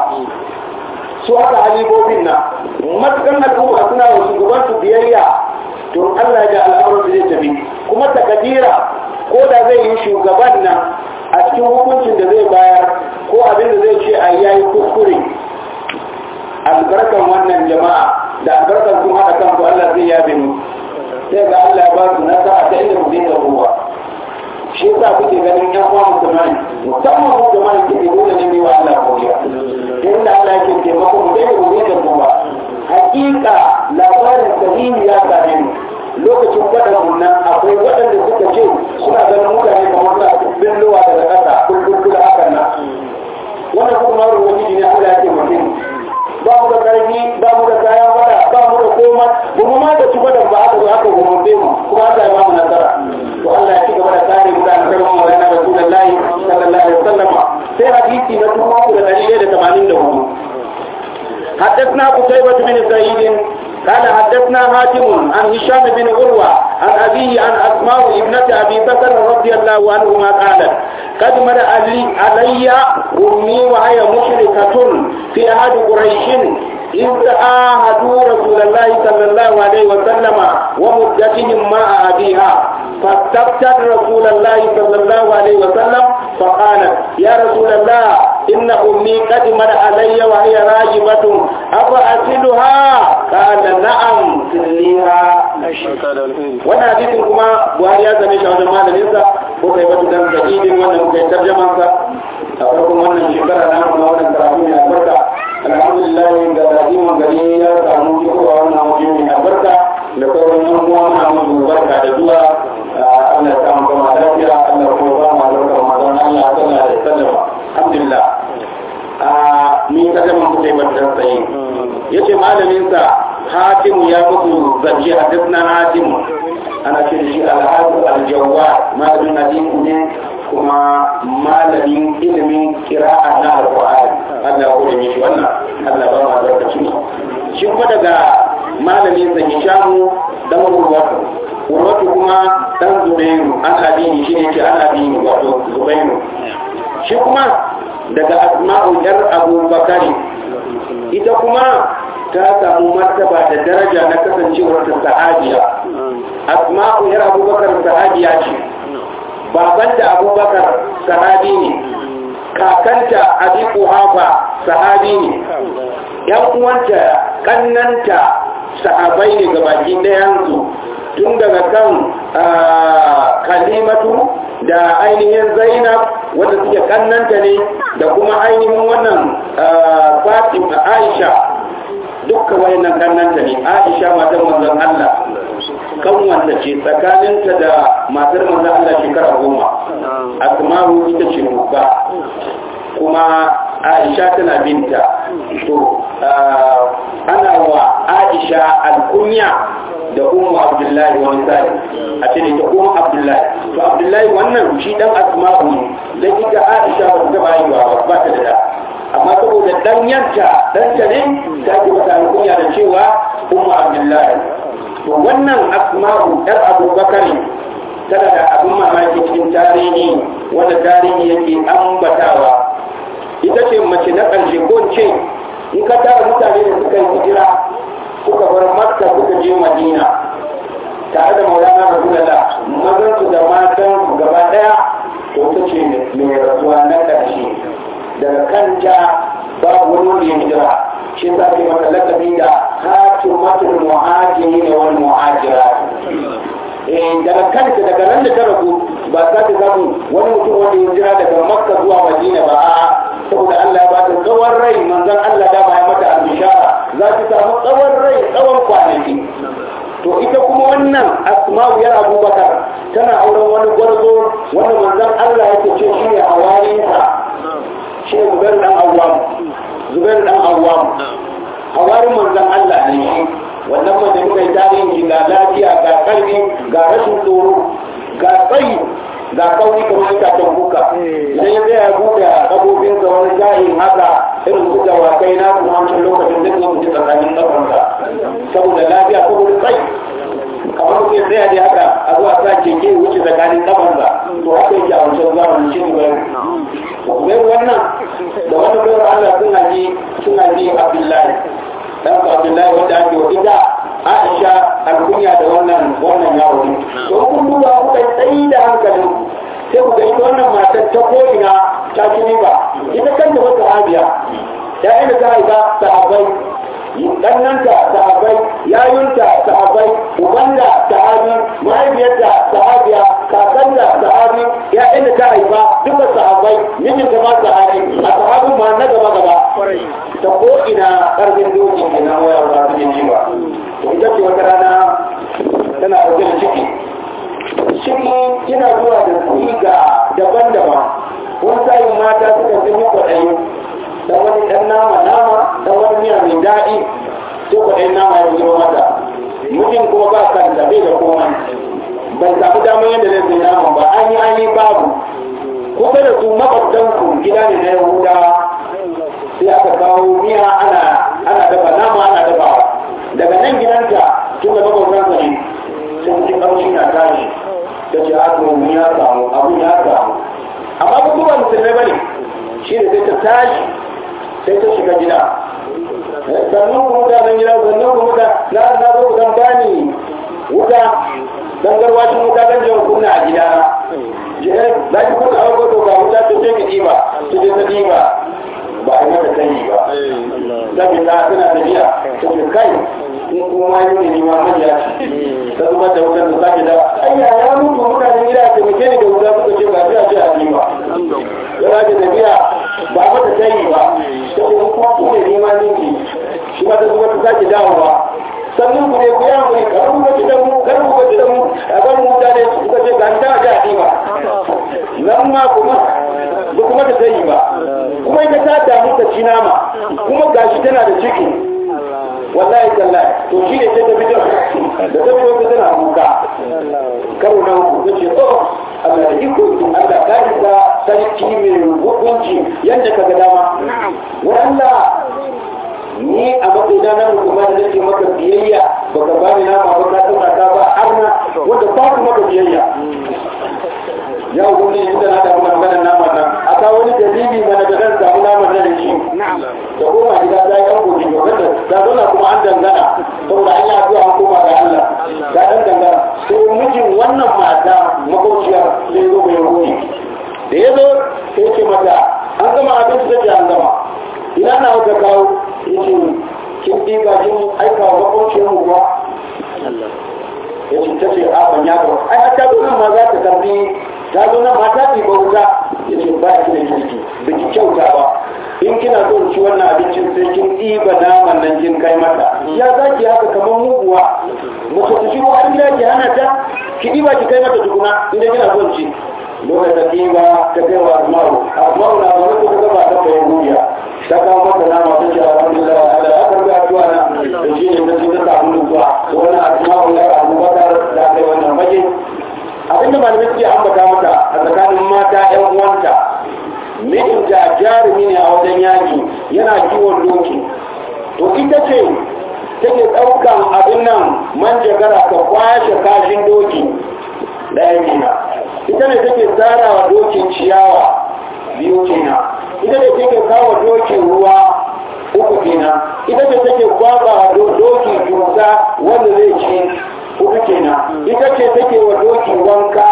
su haka halibobin na matukan al'umma suna da shugaban su biyayya to Allah ya al'amuran da zai tafi kuma takadira ko da zai yi shugaban nan a cikin hukuncin da zai bayar ko abin da zai ce a yayi kuskure albarkan wannan jama'a da albarkan sun haɗa kanku Allah zai yabe mu sai ga Allah ya ba su nasara ta inda ku zai ruwa shi yasa kuke ganin yan uwa musulmai musamman mu da mai ke dole ne mai wa Allah godiya inda Allah yake taimako mu dai gobe da ruwa hakika labarin sahihi ya same mu lokacin waɗannan nan akwai waɗanda suka ce suna ganin mutane kamar suna billowa daga ƙasa kulkulkula hakan nan wannan kuma ruwan ne Allah ya taimake mu ba mu da karfi ba mu da kayan wada ba mu da komai ba mu ma da tuba da ba aka zo aka gumurbe mu kuma Allah ya ba mu nasara to Allah ya ci gaba da kare mu da alƙawarin Maulana Rasulullahi sallallahu alaihi wasallam sai hadisi na dubu da ɗari da tamanin da hudu حدثنا قتيبة بن سعيد قال حدثنا هاتم عن هشام بن عروة عن أبيه عن أسماء ابنة أبي بكر رضي الله عنهما قالت قد مر علي, علي أمي وهي مشركة في أحد قريش إذ عاهدوا رسول الله صلى الله عليه وسلم ومدتهم مع أبيها فاستفتت رسول الله صلى الله عليه وسلم فقالت يا رسول الله إن أمي قدمت علي وهي راجبة أفأسلها قال نعم سليها wannan hadisin kuma buhari ya zame shi a wajen malaminsa ko kai batu dan dalilin wannan muka yi tarjamansa a farkon wannan shekara na kuma wannan karatu mai albarka alhamdulillah ga dajimin gari ya samu fitowa wannan waje mai albarka da sauran yan uwa muna musu barka da zuwa Allah ya samu gama lafiya Allah kuma ba mu albarka Ramadan Allah sallallahu alaihi wasallam alhamdulillah a ni tarjaman ku kai batu dan tsaye yace malamin sa hatimu ya muku zance hadisna hatimu ana ce da shi alhazu aljawwa malamin hadisi ne kuma malamin ilimin kira'a na alqur'ani Allah ya kore mishi wannan Allah ba ma zarkaci shi kuma daga malamin sa Hishamu dan Urwatu Urwatu kuma dan Zubairu an adini shi ne ke an adini wato Zubairu shi kuma daga Asma'u yar Abu Bakari ita kuma ta samu martaba da daraja na kasancewar ta sahabiya asma'u yar abubakar sahabiya ce babanta abubakar sahabi ne kakanta abi kuhafa sahabi ne yan uwanta kannanta sahabai ne ga baki ɗayansu tun daga kan kalimatu da ainihin zainab wanda suke kannanta ne da kuma ainihin wannan fatima aisha dukkan wayannan kannanta ne Aisha matar manzon Allah kan wanda ce tsakaninta da matar manzon Allah shekara goma Asma'u ita ce babba kuma Aisha tana binta to ana wa Aisha alkunya da Ummu Abdullahi wani sai a ce ta Ummu Abdullahi to Abdullahi wannan shi dan Asma'u ne da ita Aisha ba ta bayi ba ba ta da amma saboda dan yanta dan ta ne ta ke mata alkunya da cewa ummu abdullahi to wannan asma'u yar abubakar tana da abin mamaki cikin tarihi wanda tarihi yake ambatawa ita ce mace na ƙarshe ko ce in ka tara mutane da suka yi hijira suka bar makka suka je madina tare da maulana rasulullah mazan su da matan gaba daya to ta ce mai rasuwa na ƙarshe daga kanta babu wani wanda ya hijira shi za ke mata lakabi da hatimatul muhajiri ne wani muhajira daga kanta daga nan da ta rabu ba za ta samu wani mutum wanda ya hijira daga makka zuwa madina ba a saboda Allah ya bata tsawon rai manzon Allah da ya mata albishara za ta samu tsawon rai tsawon kwanaki to ita kuma wannan asma'u yar abubakar tana auren wani gwarzo wanda manzon Allah yake ce shi ne hawarinsa shi ne zubair dan awwam zubair dan awwam hawarin manzon Allah ne shi wannan wanda muka yi tarihin ga lafiya ga karfi ga rashin tsoro ga tsayi ga kauri kamar itacen kuka idan ya zai ya buɗe kabobinsa wani jahin haka irin su dawakai na kuma wancan lokacin duk zai mutu tsakanin ƙafansa saboda lafiya saboda tsayi kamar mutum sai ya je haka a zuwa sa keke wuce tsakanin ƙafansa to haka yake a wancan zamanin shi ne bai wannan da wani bayar Allah suna ji suna ji Abdullahi dan Abdullahi wanda ake wa ita Aisha alkunya da wannan wannan yaro ne to kun duba kuka tsayi da hankalin sai ku ga ita wannan matar ta ko'ina ta ci ba ita kanta wata sahabiya ya ina ta haifa sahabbai ɗannanta sahabai yayunta sahabai ubanda sahabi mahaifiyarta sahabiya kakanta sahabi ya'yan da ta haifa duka sahabai mijinta ma sahabi a sahabin ma na gaba gaba ta ko ina ƙarfin doki ke na waya ba su yi ba ita ce wata rana tana ɗauke da ciki ciki yana zuwa da siga daban-daban wani sa'in mata suka fi yi kwaɗayi dan wani ɗan nama nama dan wani miya mai daɗi sai kwaɗayin nama ya zuwa mata mutum kuma ba kan bai da komai bai samu damar yadda zai sai naman ba an yi an yi babu kusa da su makwabtanku gida ne na yahudawa sai aka kawo miya ana ana dafa nama ana dafawa daga nan gidanta tun da makwabtansa ne sun ji ƙamshi na tashi ta ce a to ya samu abu ya samu amma ba kuma musulmai ba ne shi ne sai ta tashi sai ta shiga gida sannan kuma mutanen gida sannan kuma da na na zo dan bani wuta dan garwacin wuta dan jiran kunna a gida na za ki kuka a wato ga wuta ta ce ki diba ta ce ta diba ba a yi mata sani ba saboda tana tafiya ta ce kai in kuma yi ne ma manya ta zuba da wutar da sake da ayya ya mutu mutanen gida ta muke ni da wuta suka ce ba sai a ce a diba ya za ta tafiya ba mata sani ba ta ce kuma ku ne nema ninki shi ma ta zuba ta sake dawowa sannan ku ne ku ya mu kar ku gaci da mu kar ku gaci da mu a kan mutane suka ce ga ta ga diba nan ma kuma ba kuma ta sani ba kuma ita ta damu ta ci nama kuma gashi tana da ciki wallahi tallahi to shi ne sai ta fito da ta fito ta tana kuka karo na uku ta ce oh Allah da iko Allah ka isa sarki mai hukunci yadda ka ga dama wa Allah ni a matsayina na mutum da nake maka biyayya baka bani nama ba ka tsaka ta ba arna wanda ba ku maka biyayya ya hukunci inda na damu maganar naman nan a kawo wani dalili mana da zan samu naman nan da shi da koma gida ta yi yanko shi gaban da ta zauna kuma an dangana saboda an yi addu'a an koma ga Allah ta dan dangana sai mijin wannan mata makauciyar sai zo mai ruhi da ya zo sai ce mata an gama abin da take an gama ina na wata kawo ya ce kin ɗiga kin aika wa makauciyar mu ba ya ce ta ce a ban ya gaba ai hatta nan ma za ta karbi ta zo nan mata ce bauta ya ce ba ki da kirki da ki kyauta ba in kina so ci wannan abincin sai kin ɗiba naman nan kin kai mata ya za ki haka kamar muguwa mace ta shigo an gida ki hana ta ki ɗiba ki kai mata tukuna inda kina son ci lokacin da ɗiba ta kai wa asma'u asma'u na zaune ko ta gaba ta bayan duniya ta kawo mata nama ta ce alhamdulillah Allah ya karbi addu'a na da shi ne ta ce ta samu nutsuwa wannan asma'u ya abubakar da kai wannan fage abinda malamai suke ambata mata a tsakanin mata yan uwanta mijinta jarumi ne a wajen yaki yana kiwon doki to ita ce take ɗaukan abin nan manjagara ka kwashe kashin doki ɗaya kenan ita ne take tsara wa dokin ciyawa biyu kenan ita ne take kawo dokin ruwa uku kenan ita ce take kwaba wa doki dusa wanda zai ci uku kenan ita ce take wa doki wanka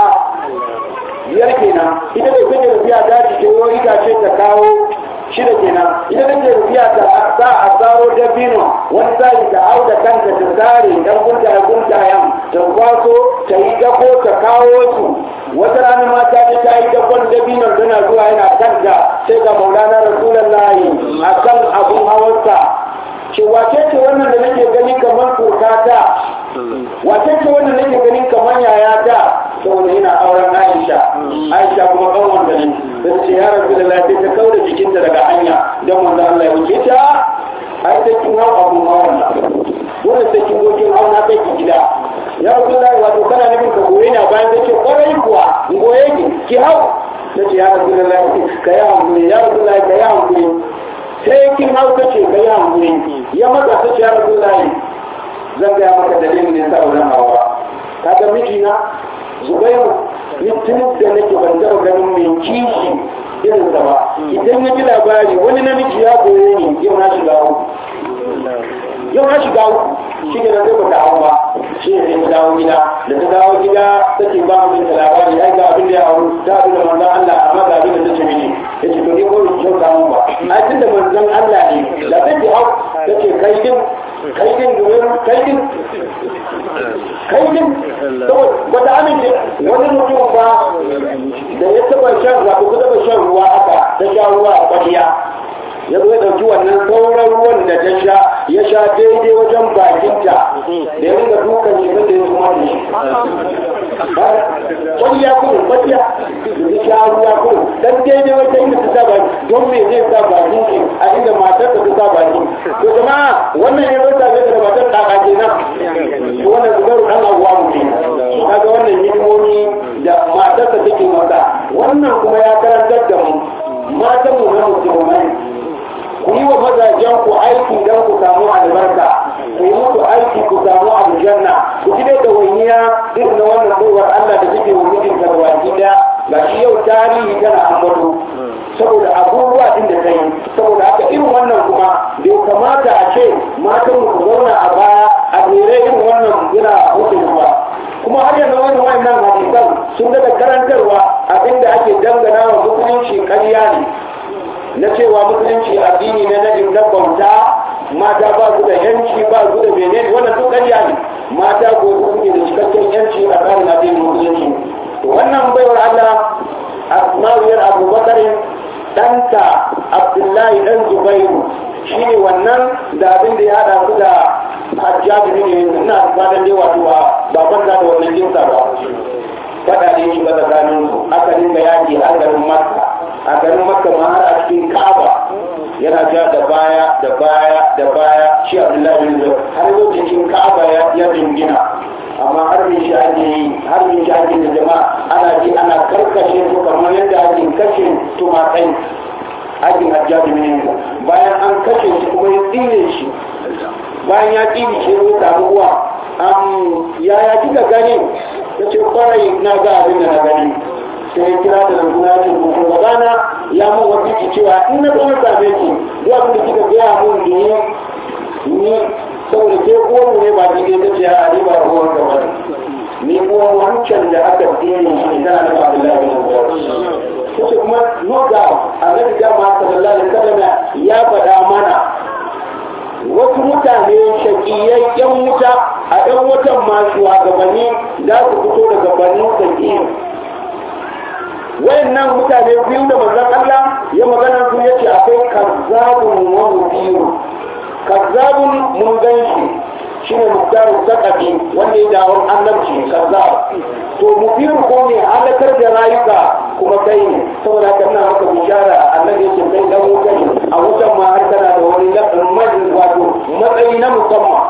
biyar kenan ita ce take rufiya ta cike wani itace ta kawo shida kenan ita take rufiya ta sa a tsaro dabino wani sa'i ta hau da kanta ta tsare dan guntaye guntayen ta kwaso ta yi dako ta kawo su wata rana mata ta ta yi dakon dabinon tana zuwa yana kanta sai ga maulana rasulullahi a kan abun hawarsa ce wace ce wannan da nake gani kamar kokata wace ce wannan nake gani kamar yayata saboda yana auren Aisha Aisha kuma kan wanda ne sai ce ya rabu da lafiya ta kauda jikinta daga hanya don wanda Allah ya wuce ta ai sai kin hau abun hawan nan dole sai kin gokin hau na kai ki gida ya rabu da wato kana nufin ka goye na bayan ta ce kwarai kuwa in goye ki ki hau ta ce ya rabu da lafiya ka yi hankuli ya rabu da ka yi hankuli sai kin hau ta ce ka yi hankuli ya matsa ta ce ya rabu da zan gaya maka dalilin ne sa wurin hawa kaga mijina zubairu tun da nake ban taɓa ganin mai kishi irin sa ba idan ya ji labari wani namiji ya goye ni yau na shiga uku yau na shiga uku shi ne zai bata hau ba shi ne sai ta dawo gida da ta dawo gida ta ce ba mu da labari ai ga abin da ya hau ta abin da manzon Allah amma ga abin da ta ce mini ya ce to ni ko ki kyauta mun ba a tun da manzon Allah ne da zai ji hau ta ce kai din kai din domin kai din kai din wata amince wani mutum ba da ya taba shan ruwa ko taba shan ruwa haka ta sha ruwa a kwaliya ya zo ya ɗauki wannan sauran ruwan da ta sha ya sha daidai wajen bakinta da ya ringa dukan shi da ya zuma da shi kwaliya kuma kwaliya da ya sha ruwa kuma dan daidai wajen inda ta sa baki don me zai sa bakin shi a inda matar ta sa baki to jama'a wannan ya rasa ne da matar ta kaje nan to wannan zubaru dan abuwa mutum kaga wannan hidimomi da matar ta take masa wannan kuma ya karantar da mu matan mu na musulmai ku yi wa mazajen ku aiki don ku samu albarka ku yi musu aiki ku samu aljanna ku ji da waniya irin na wannan kowar Allah da suke wa mijin ka baki da ga shi yau tarihi tana ambato saboda abubuwa din da kai saboda haka irin wannan kuma bai kamata a ce matan ku zauna a baya a tsere irin wannan yana hukun ba kuma har yanzu wani wannan hadisan sun daga karantarwa abinda ake dangana wa musulunci ƙarya ne na cewa musulunci addini ne na na bauta mata ba su da yanci ba su da menene wannan duk ƙarya ne mata ko su suke da cikakken yanci a tsarin addinin musulunci wannan baiwar Allah asma'iyar abubakar ɗanta abdullahi ɗan zubairu shine wannan da abin da ya haɗa su da hajjabi ne ina fatan dai wato ba kwanta da wannan jinsa ba faɗa ne shi ba tsakanin aka dinga yaƙi a garin makka a garin makka ma har a cikin ka'aba yana ja da baya da baya da baya shi abdullahi bin zubair har lokacin ka'aba ya dingina amma har min shi ake yi har min shi ake da jama'a ana ji ana karkashe su kamar yadda ake kashe tumakai aikin hajjaji ne bayan an kashe shi kuma ya tsire shi bayan ya tsire shi ya samu uwa yaya kika gani ta ce kwarai na ga abin da na gani sai ya kira da rantuna ya ce kuma gabana ya mun wasiki cewa in na zo na same ki duk abin da kika gaya mun ni ni saboda ke uwar ne ba ki ta ce a ni ba uwar ka ba ni uwar wancan da aka tsere shi tana da Abdullahi bin Zubair kace kuma noga annabi dama sallallahu alaihi wasallam ya faɗa mana wasu mutane shakiyai yan wuta a ɗan watan ma shugabanni za su fito daga banin sakiyin wayannan mutane biyu da manzon Allah ya magana su yace akwai kazzabun wa mubiru kazzabun mun ganshi shine muktaru zakafi wanda ya dawo annabci kazzab to mubiru ko ne halakar da rayuka kuma kai ne saboda haka ina maka bishara annabi yake kai dan wuta ne a wutan ma har kana da wani lafin wato matsayi na musamman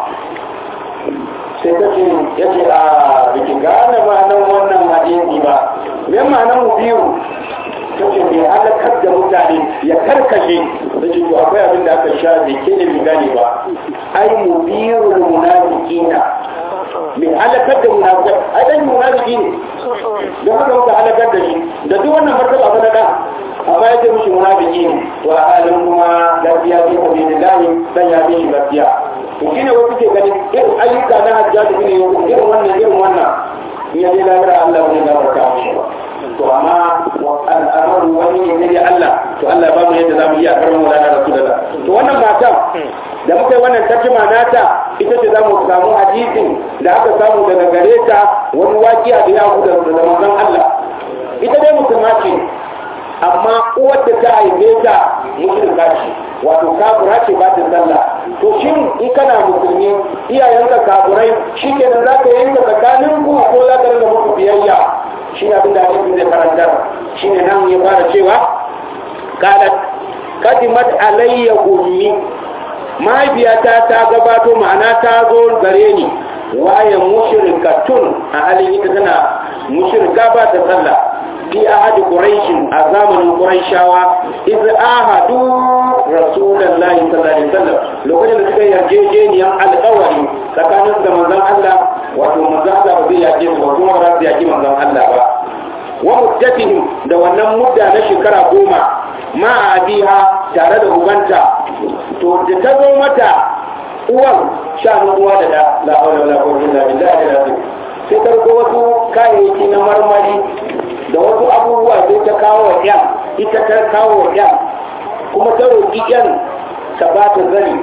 sai ta ce ya ce a bikin gane ma'anar wannan hadisi ba me ma'anar mu biyu ta ce mai halakar da mutane ya karkashe da ce to akwai abin da aka sha bai ke da gane ba ai mu biyu munafiqina mai halakar da munafiqai ai dan munafiki ne don haka muka halakar da shi da duk wannan martaba ba na da amma ya ce mishi munafiki ne to a halin kuma gaskiya ce ta bi lillahi dan ya bi shi gaskiya to shine wasu ke ganin irin ayyuka na hajjaji ne irin wannan irin wannan in ya je lahira Allah wani gafarta mishi ba to amma al'amaru wani ne ne Allah to Allah ba mu yadda zamu iya karin mu lana rasulullah to wannan matan da muka yi wannan tarjuma nata ita ce zamu samu hadisin da aka samu daga gare ta wani waƙiya da ya huda da manzon Allah ita dai musulma ce amma uwar da ta haife ta mushrika ce wato kafura ce ba ta sallah to shin in kana musulmi iyayenka kafurai shi ke nan za ka yanka tsakanin ku ko za ka rinka muku biyayya shi ne abin da hadisi zai karantar shi ne nan ya fara cewa kalat kadimat alayya ummi mahaifiyata ta gabato ma'ana ta zo gare ni waye mushrikatun a halin ita tana mushrika ba ta sallah fi ahadi quraishin a zamanin quraishawa iz ahadu rasulullahi sallallahu alaihi wasallam lokacin da suka yarjejeniyar alƙawari tsakanin da manzon Allah wato manzon Allah ba zai yake su ba kuma ba zai yaki manzon Allah ba wa muddatihim da wannan mudda na shekara goma ma a abiha tare da ubanta to da ta zo mata uwan shanu uwa da da la hawla wala quwwata illa billahi al-azim sai ta wasu kayayyaki na marmari da wasu abubuwa sai ta kawo wa yan ita ta kawo yan kuma ta roƙi yan ta ba ta zani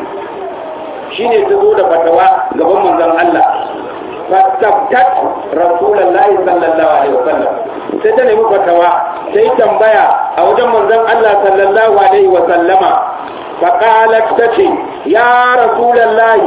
shine ta zo da fatawa gaban manzon Allah fastabtat rasulullahi sallallahu alaihi wasallam sai ta nemi fatawa sai tambaya a wajen manzon Allah sallallahu alaihi wasallama فقالت تتي يا رسول الله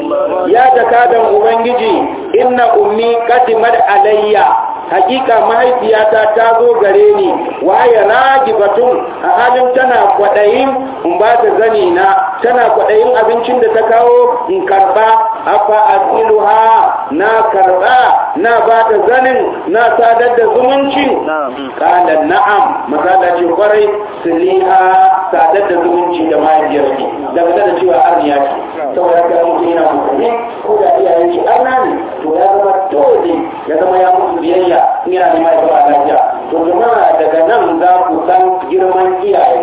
يا تكادن ubangiji inna ummi qadimat alayya hakika mahaifiyata ta zo gare ni waye ragibatun a halin tana kwadayin in ba ta zani na tana kwadayin abincin da ta kawo in karba afa asiluha na karba na ba ta zanin na sadar da zumunci kala na'am masala ce kwarai siliha sadar da zumunci da mahaifiyarki daga da cewa arniya ce saboda haka mutum yana musulmi ko da iyayen shi arna ne to ya zama dole ya zama ya musu biyayya in yana neman ya zama lafiya to jama'a daga nan za ku san girman iyaye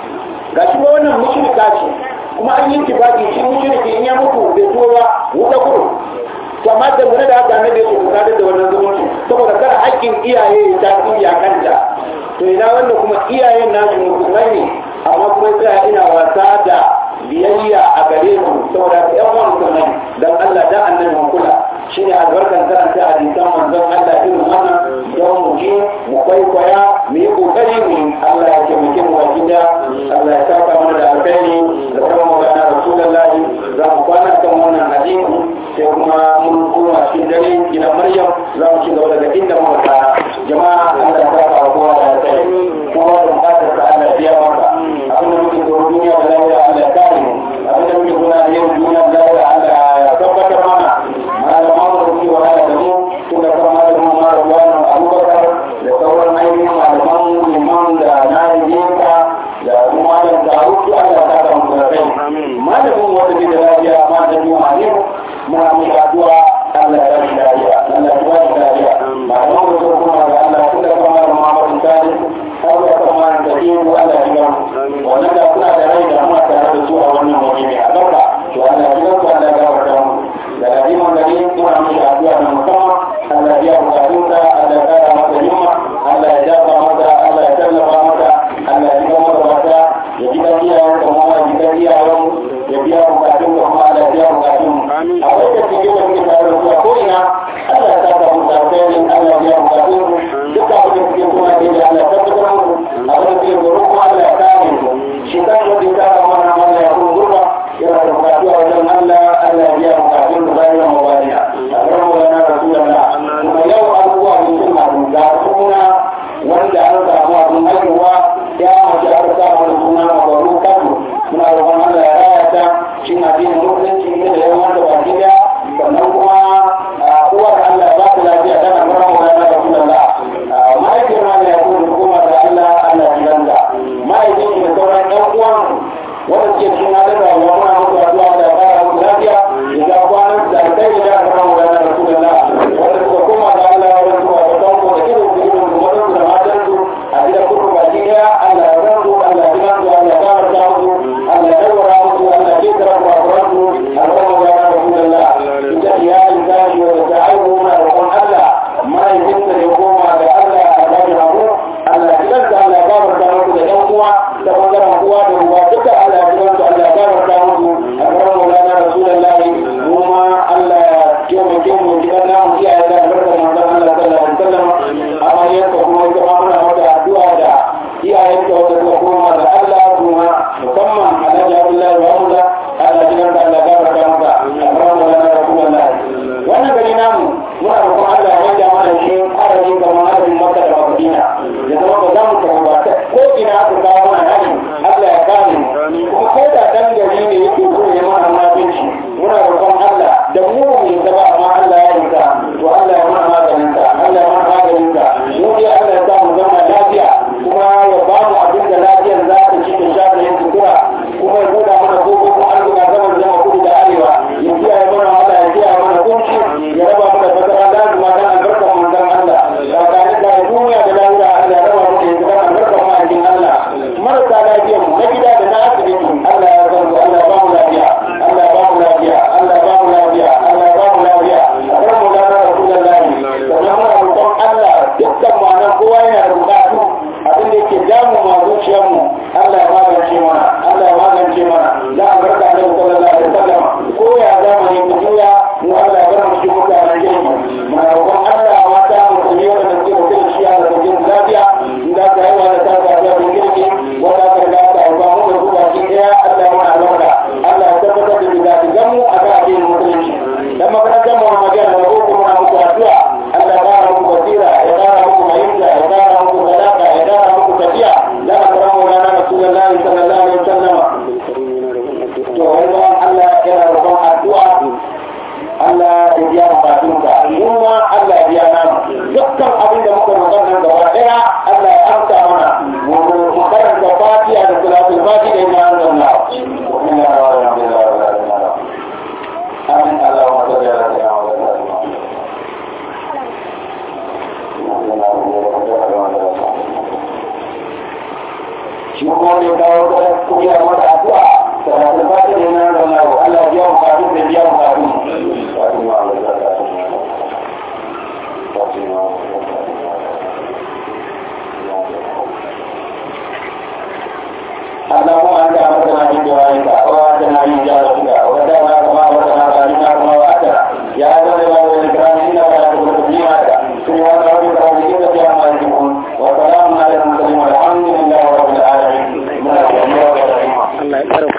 ga shi wannan mushrika ce kuma an yi tibaki shi mushriki in ya mutu bai tuwo ba wuta kuro to amma da da haka ne da su sadar da wannan zumunci saboda kada haƙƙin iyaye ya tasiri a kanta to ina wanda kuma iyayen nasu musulmai ne amma kuma sai ina wasa da biyayya a gare su saboda ka yan uwan musulmai dan Allah dan annabi mu kula shine albarkan karanta hadisan manzon Allah irin wannan don mu ji mu kwaikwaya mu yi kokari mu Allah ya taimake mu wajen da Allah ya saka mana da alkhairi da kuma magana rasulullahi za mu kwana kan wannan hadisi sai kuma mun koma cikin dare gidan Maryam za mu ci gaba daga inda muka tsaya jama'a Allah ya saka wa kowa da alkhairi kowa da bukatar sa Allah ya biya maka abin da muke tsoro duniya da lafiya Allah ya kare mu abin da muke tsoro yau duniya da lafiya Allah ya tabbatar mana malaman da suke wahala da mu tun da kuma malamin mara wani abubakar da sauran ainihin malaman liman da na yinka da kuma da taru su Allah ya saka mu da kai malamin wanda ke da lafiya ma da mu a yau muna mu addu'a Allah ya rashi lafiya Allah ya ba shi lafiya malaman da suka kuma da Allah tun da kuma malamin Muhammadu Sani har da kuma da yin Allah ya ga wannan da kuna da rai da kuma tare da su a wannan waje mai albarka to Allah ya ga Allah ya gafarta mu da ladiman da yin kuma mu da addu'a na musamman Allah ya bukatun da Allah ya kara masa himma Allah ya jafa masa Allah ya tallafa masa Allah ya ji masa wata ya ji kan iyayen da kuma ya ji kan iyayen ya biya bukatun da kuma Allah ya biya bukatun a wajen cikin da muke tare da su a ko'ina Allah ya saka mu da alkhairin Allah ya biya bukatun duka abin da suke kuma da Allah ya tabbatar mu abin da suke goro kuma Allah ya kare mu shi kan wanda ya kara mana Allah ya kuma gurba yana da bukatu a wajen Allah Allah ya biya bukatun da bayan mawaliya a kan wani rasulullah kuma yau abubuwa ne sun haɗu ga suna wanda an samu abin haihuwa ya mace aka samu da suna mabaru kanu muna roƙon Allah ya raya ta shi na biyan musulunci ne da yawan da baki daya sannan kuma uwar Allah ya ba ta lafiya tana mura mawaliya rasulullah mahaifiyar ma ya kuma hukuma da Allah Allah ya ganda mahaifin da sauran ɗan uwan wanda suke cikin halin rayuwa muna musu addu'a da ya fara musu lafiya ya ga kwanan da kai da aka samu da rasulullah wanda suka koma da Allah wanda suka ga tanko da irin su irin su wanda su da matan su a gidan kudu baki daya Allah ya san su Allah ya san su Allah ya gafarta musu Allah ya dawara musu Allah ya kira ku a kuransu alƙawar da rasulullah ita iyalin tashi wanda ta aihu muna roƙon Allah mahaifinsa da ya koma da Allah a bakin hagu Allah ya kanta Allah ya gafarta musu da ɗan uwa da bangaren uwa da uwa duka Allah ya kanta Allah ya gafarta musu a karan maulana rasulullahi kuma Allah ya taimake mu gidan namu iyaye da albarkar manzon Allah sallallahu alaihi wasallam amma yanka kuma ita ma muna mata addu'a da iyayen ta wanda suka koma da Allah kuma musamman Alhaji Abdullahi wa Hamza Allah ya kanta Allah ya gafarta masa a karan maulana rasulullahi wannan gari namu muna roƙon Allah ya yanke mana shi adadin kamar adadin Makka da Madina ya zama ba za mu tafi ba ko ina aka kawo mana hari Allah ya kare mu kuma ko da dan gari ne yake so ya mana munafinci muna roƙon Allah da mu mu zaba amma Allah ya rika to Allah ya mana maganin ka Allah ya mana maganin ka mu dai Allah ya sa mu zama lafiya kuma ya ba mu abin da lafiyar za ta ci ta sha ta yin sutura kuma ya buɗa mana kofofin arzika zaman zama kudu da arewa ya kiyaye mana Allah ya kiyaye mana kunci ya raba mu da fatara da kuma dan albarkar manzon Allah da tare da duniya da lafiya Allah ya raba mu da yanzu dan albarkar ma'aikin Allah marasa lafiyar mu na gida da na asibiti Allah ya san Allah ya ba mu lafiya Allah ya ba mu lafiya Allah ya ba mu lafiya Allah ya ba mu lafiya kar mu da Rasulullahi sannan muna roƙon Allah dukkan ma'ana kowa yana da bukatu abin da yake damu masu shi kuma ne kawo da kuriya mata addu'a salatul fatiha ne na da Allah Allah ya mu faru da ya mu faru Fatima Allah ya ta Fatima اللهم انت امرتنا في دعائك واتنا من جارتك ودعنا كما امرتنا بارنا كما وعدنا يا ذا الجلال والاكرام انك لا تخلف الميعاد سبحان ربك رب العزه عما يصفون وسلام على المرسلين والحمد لله رب العالمين Allah ya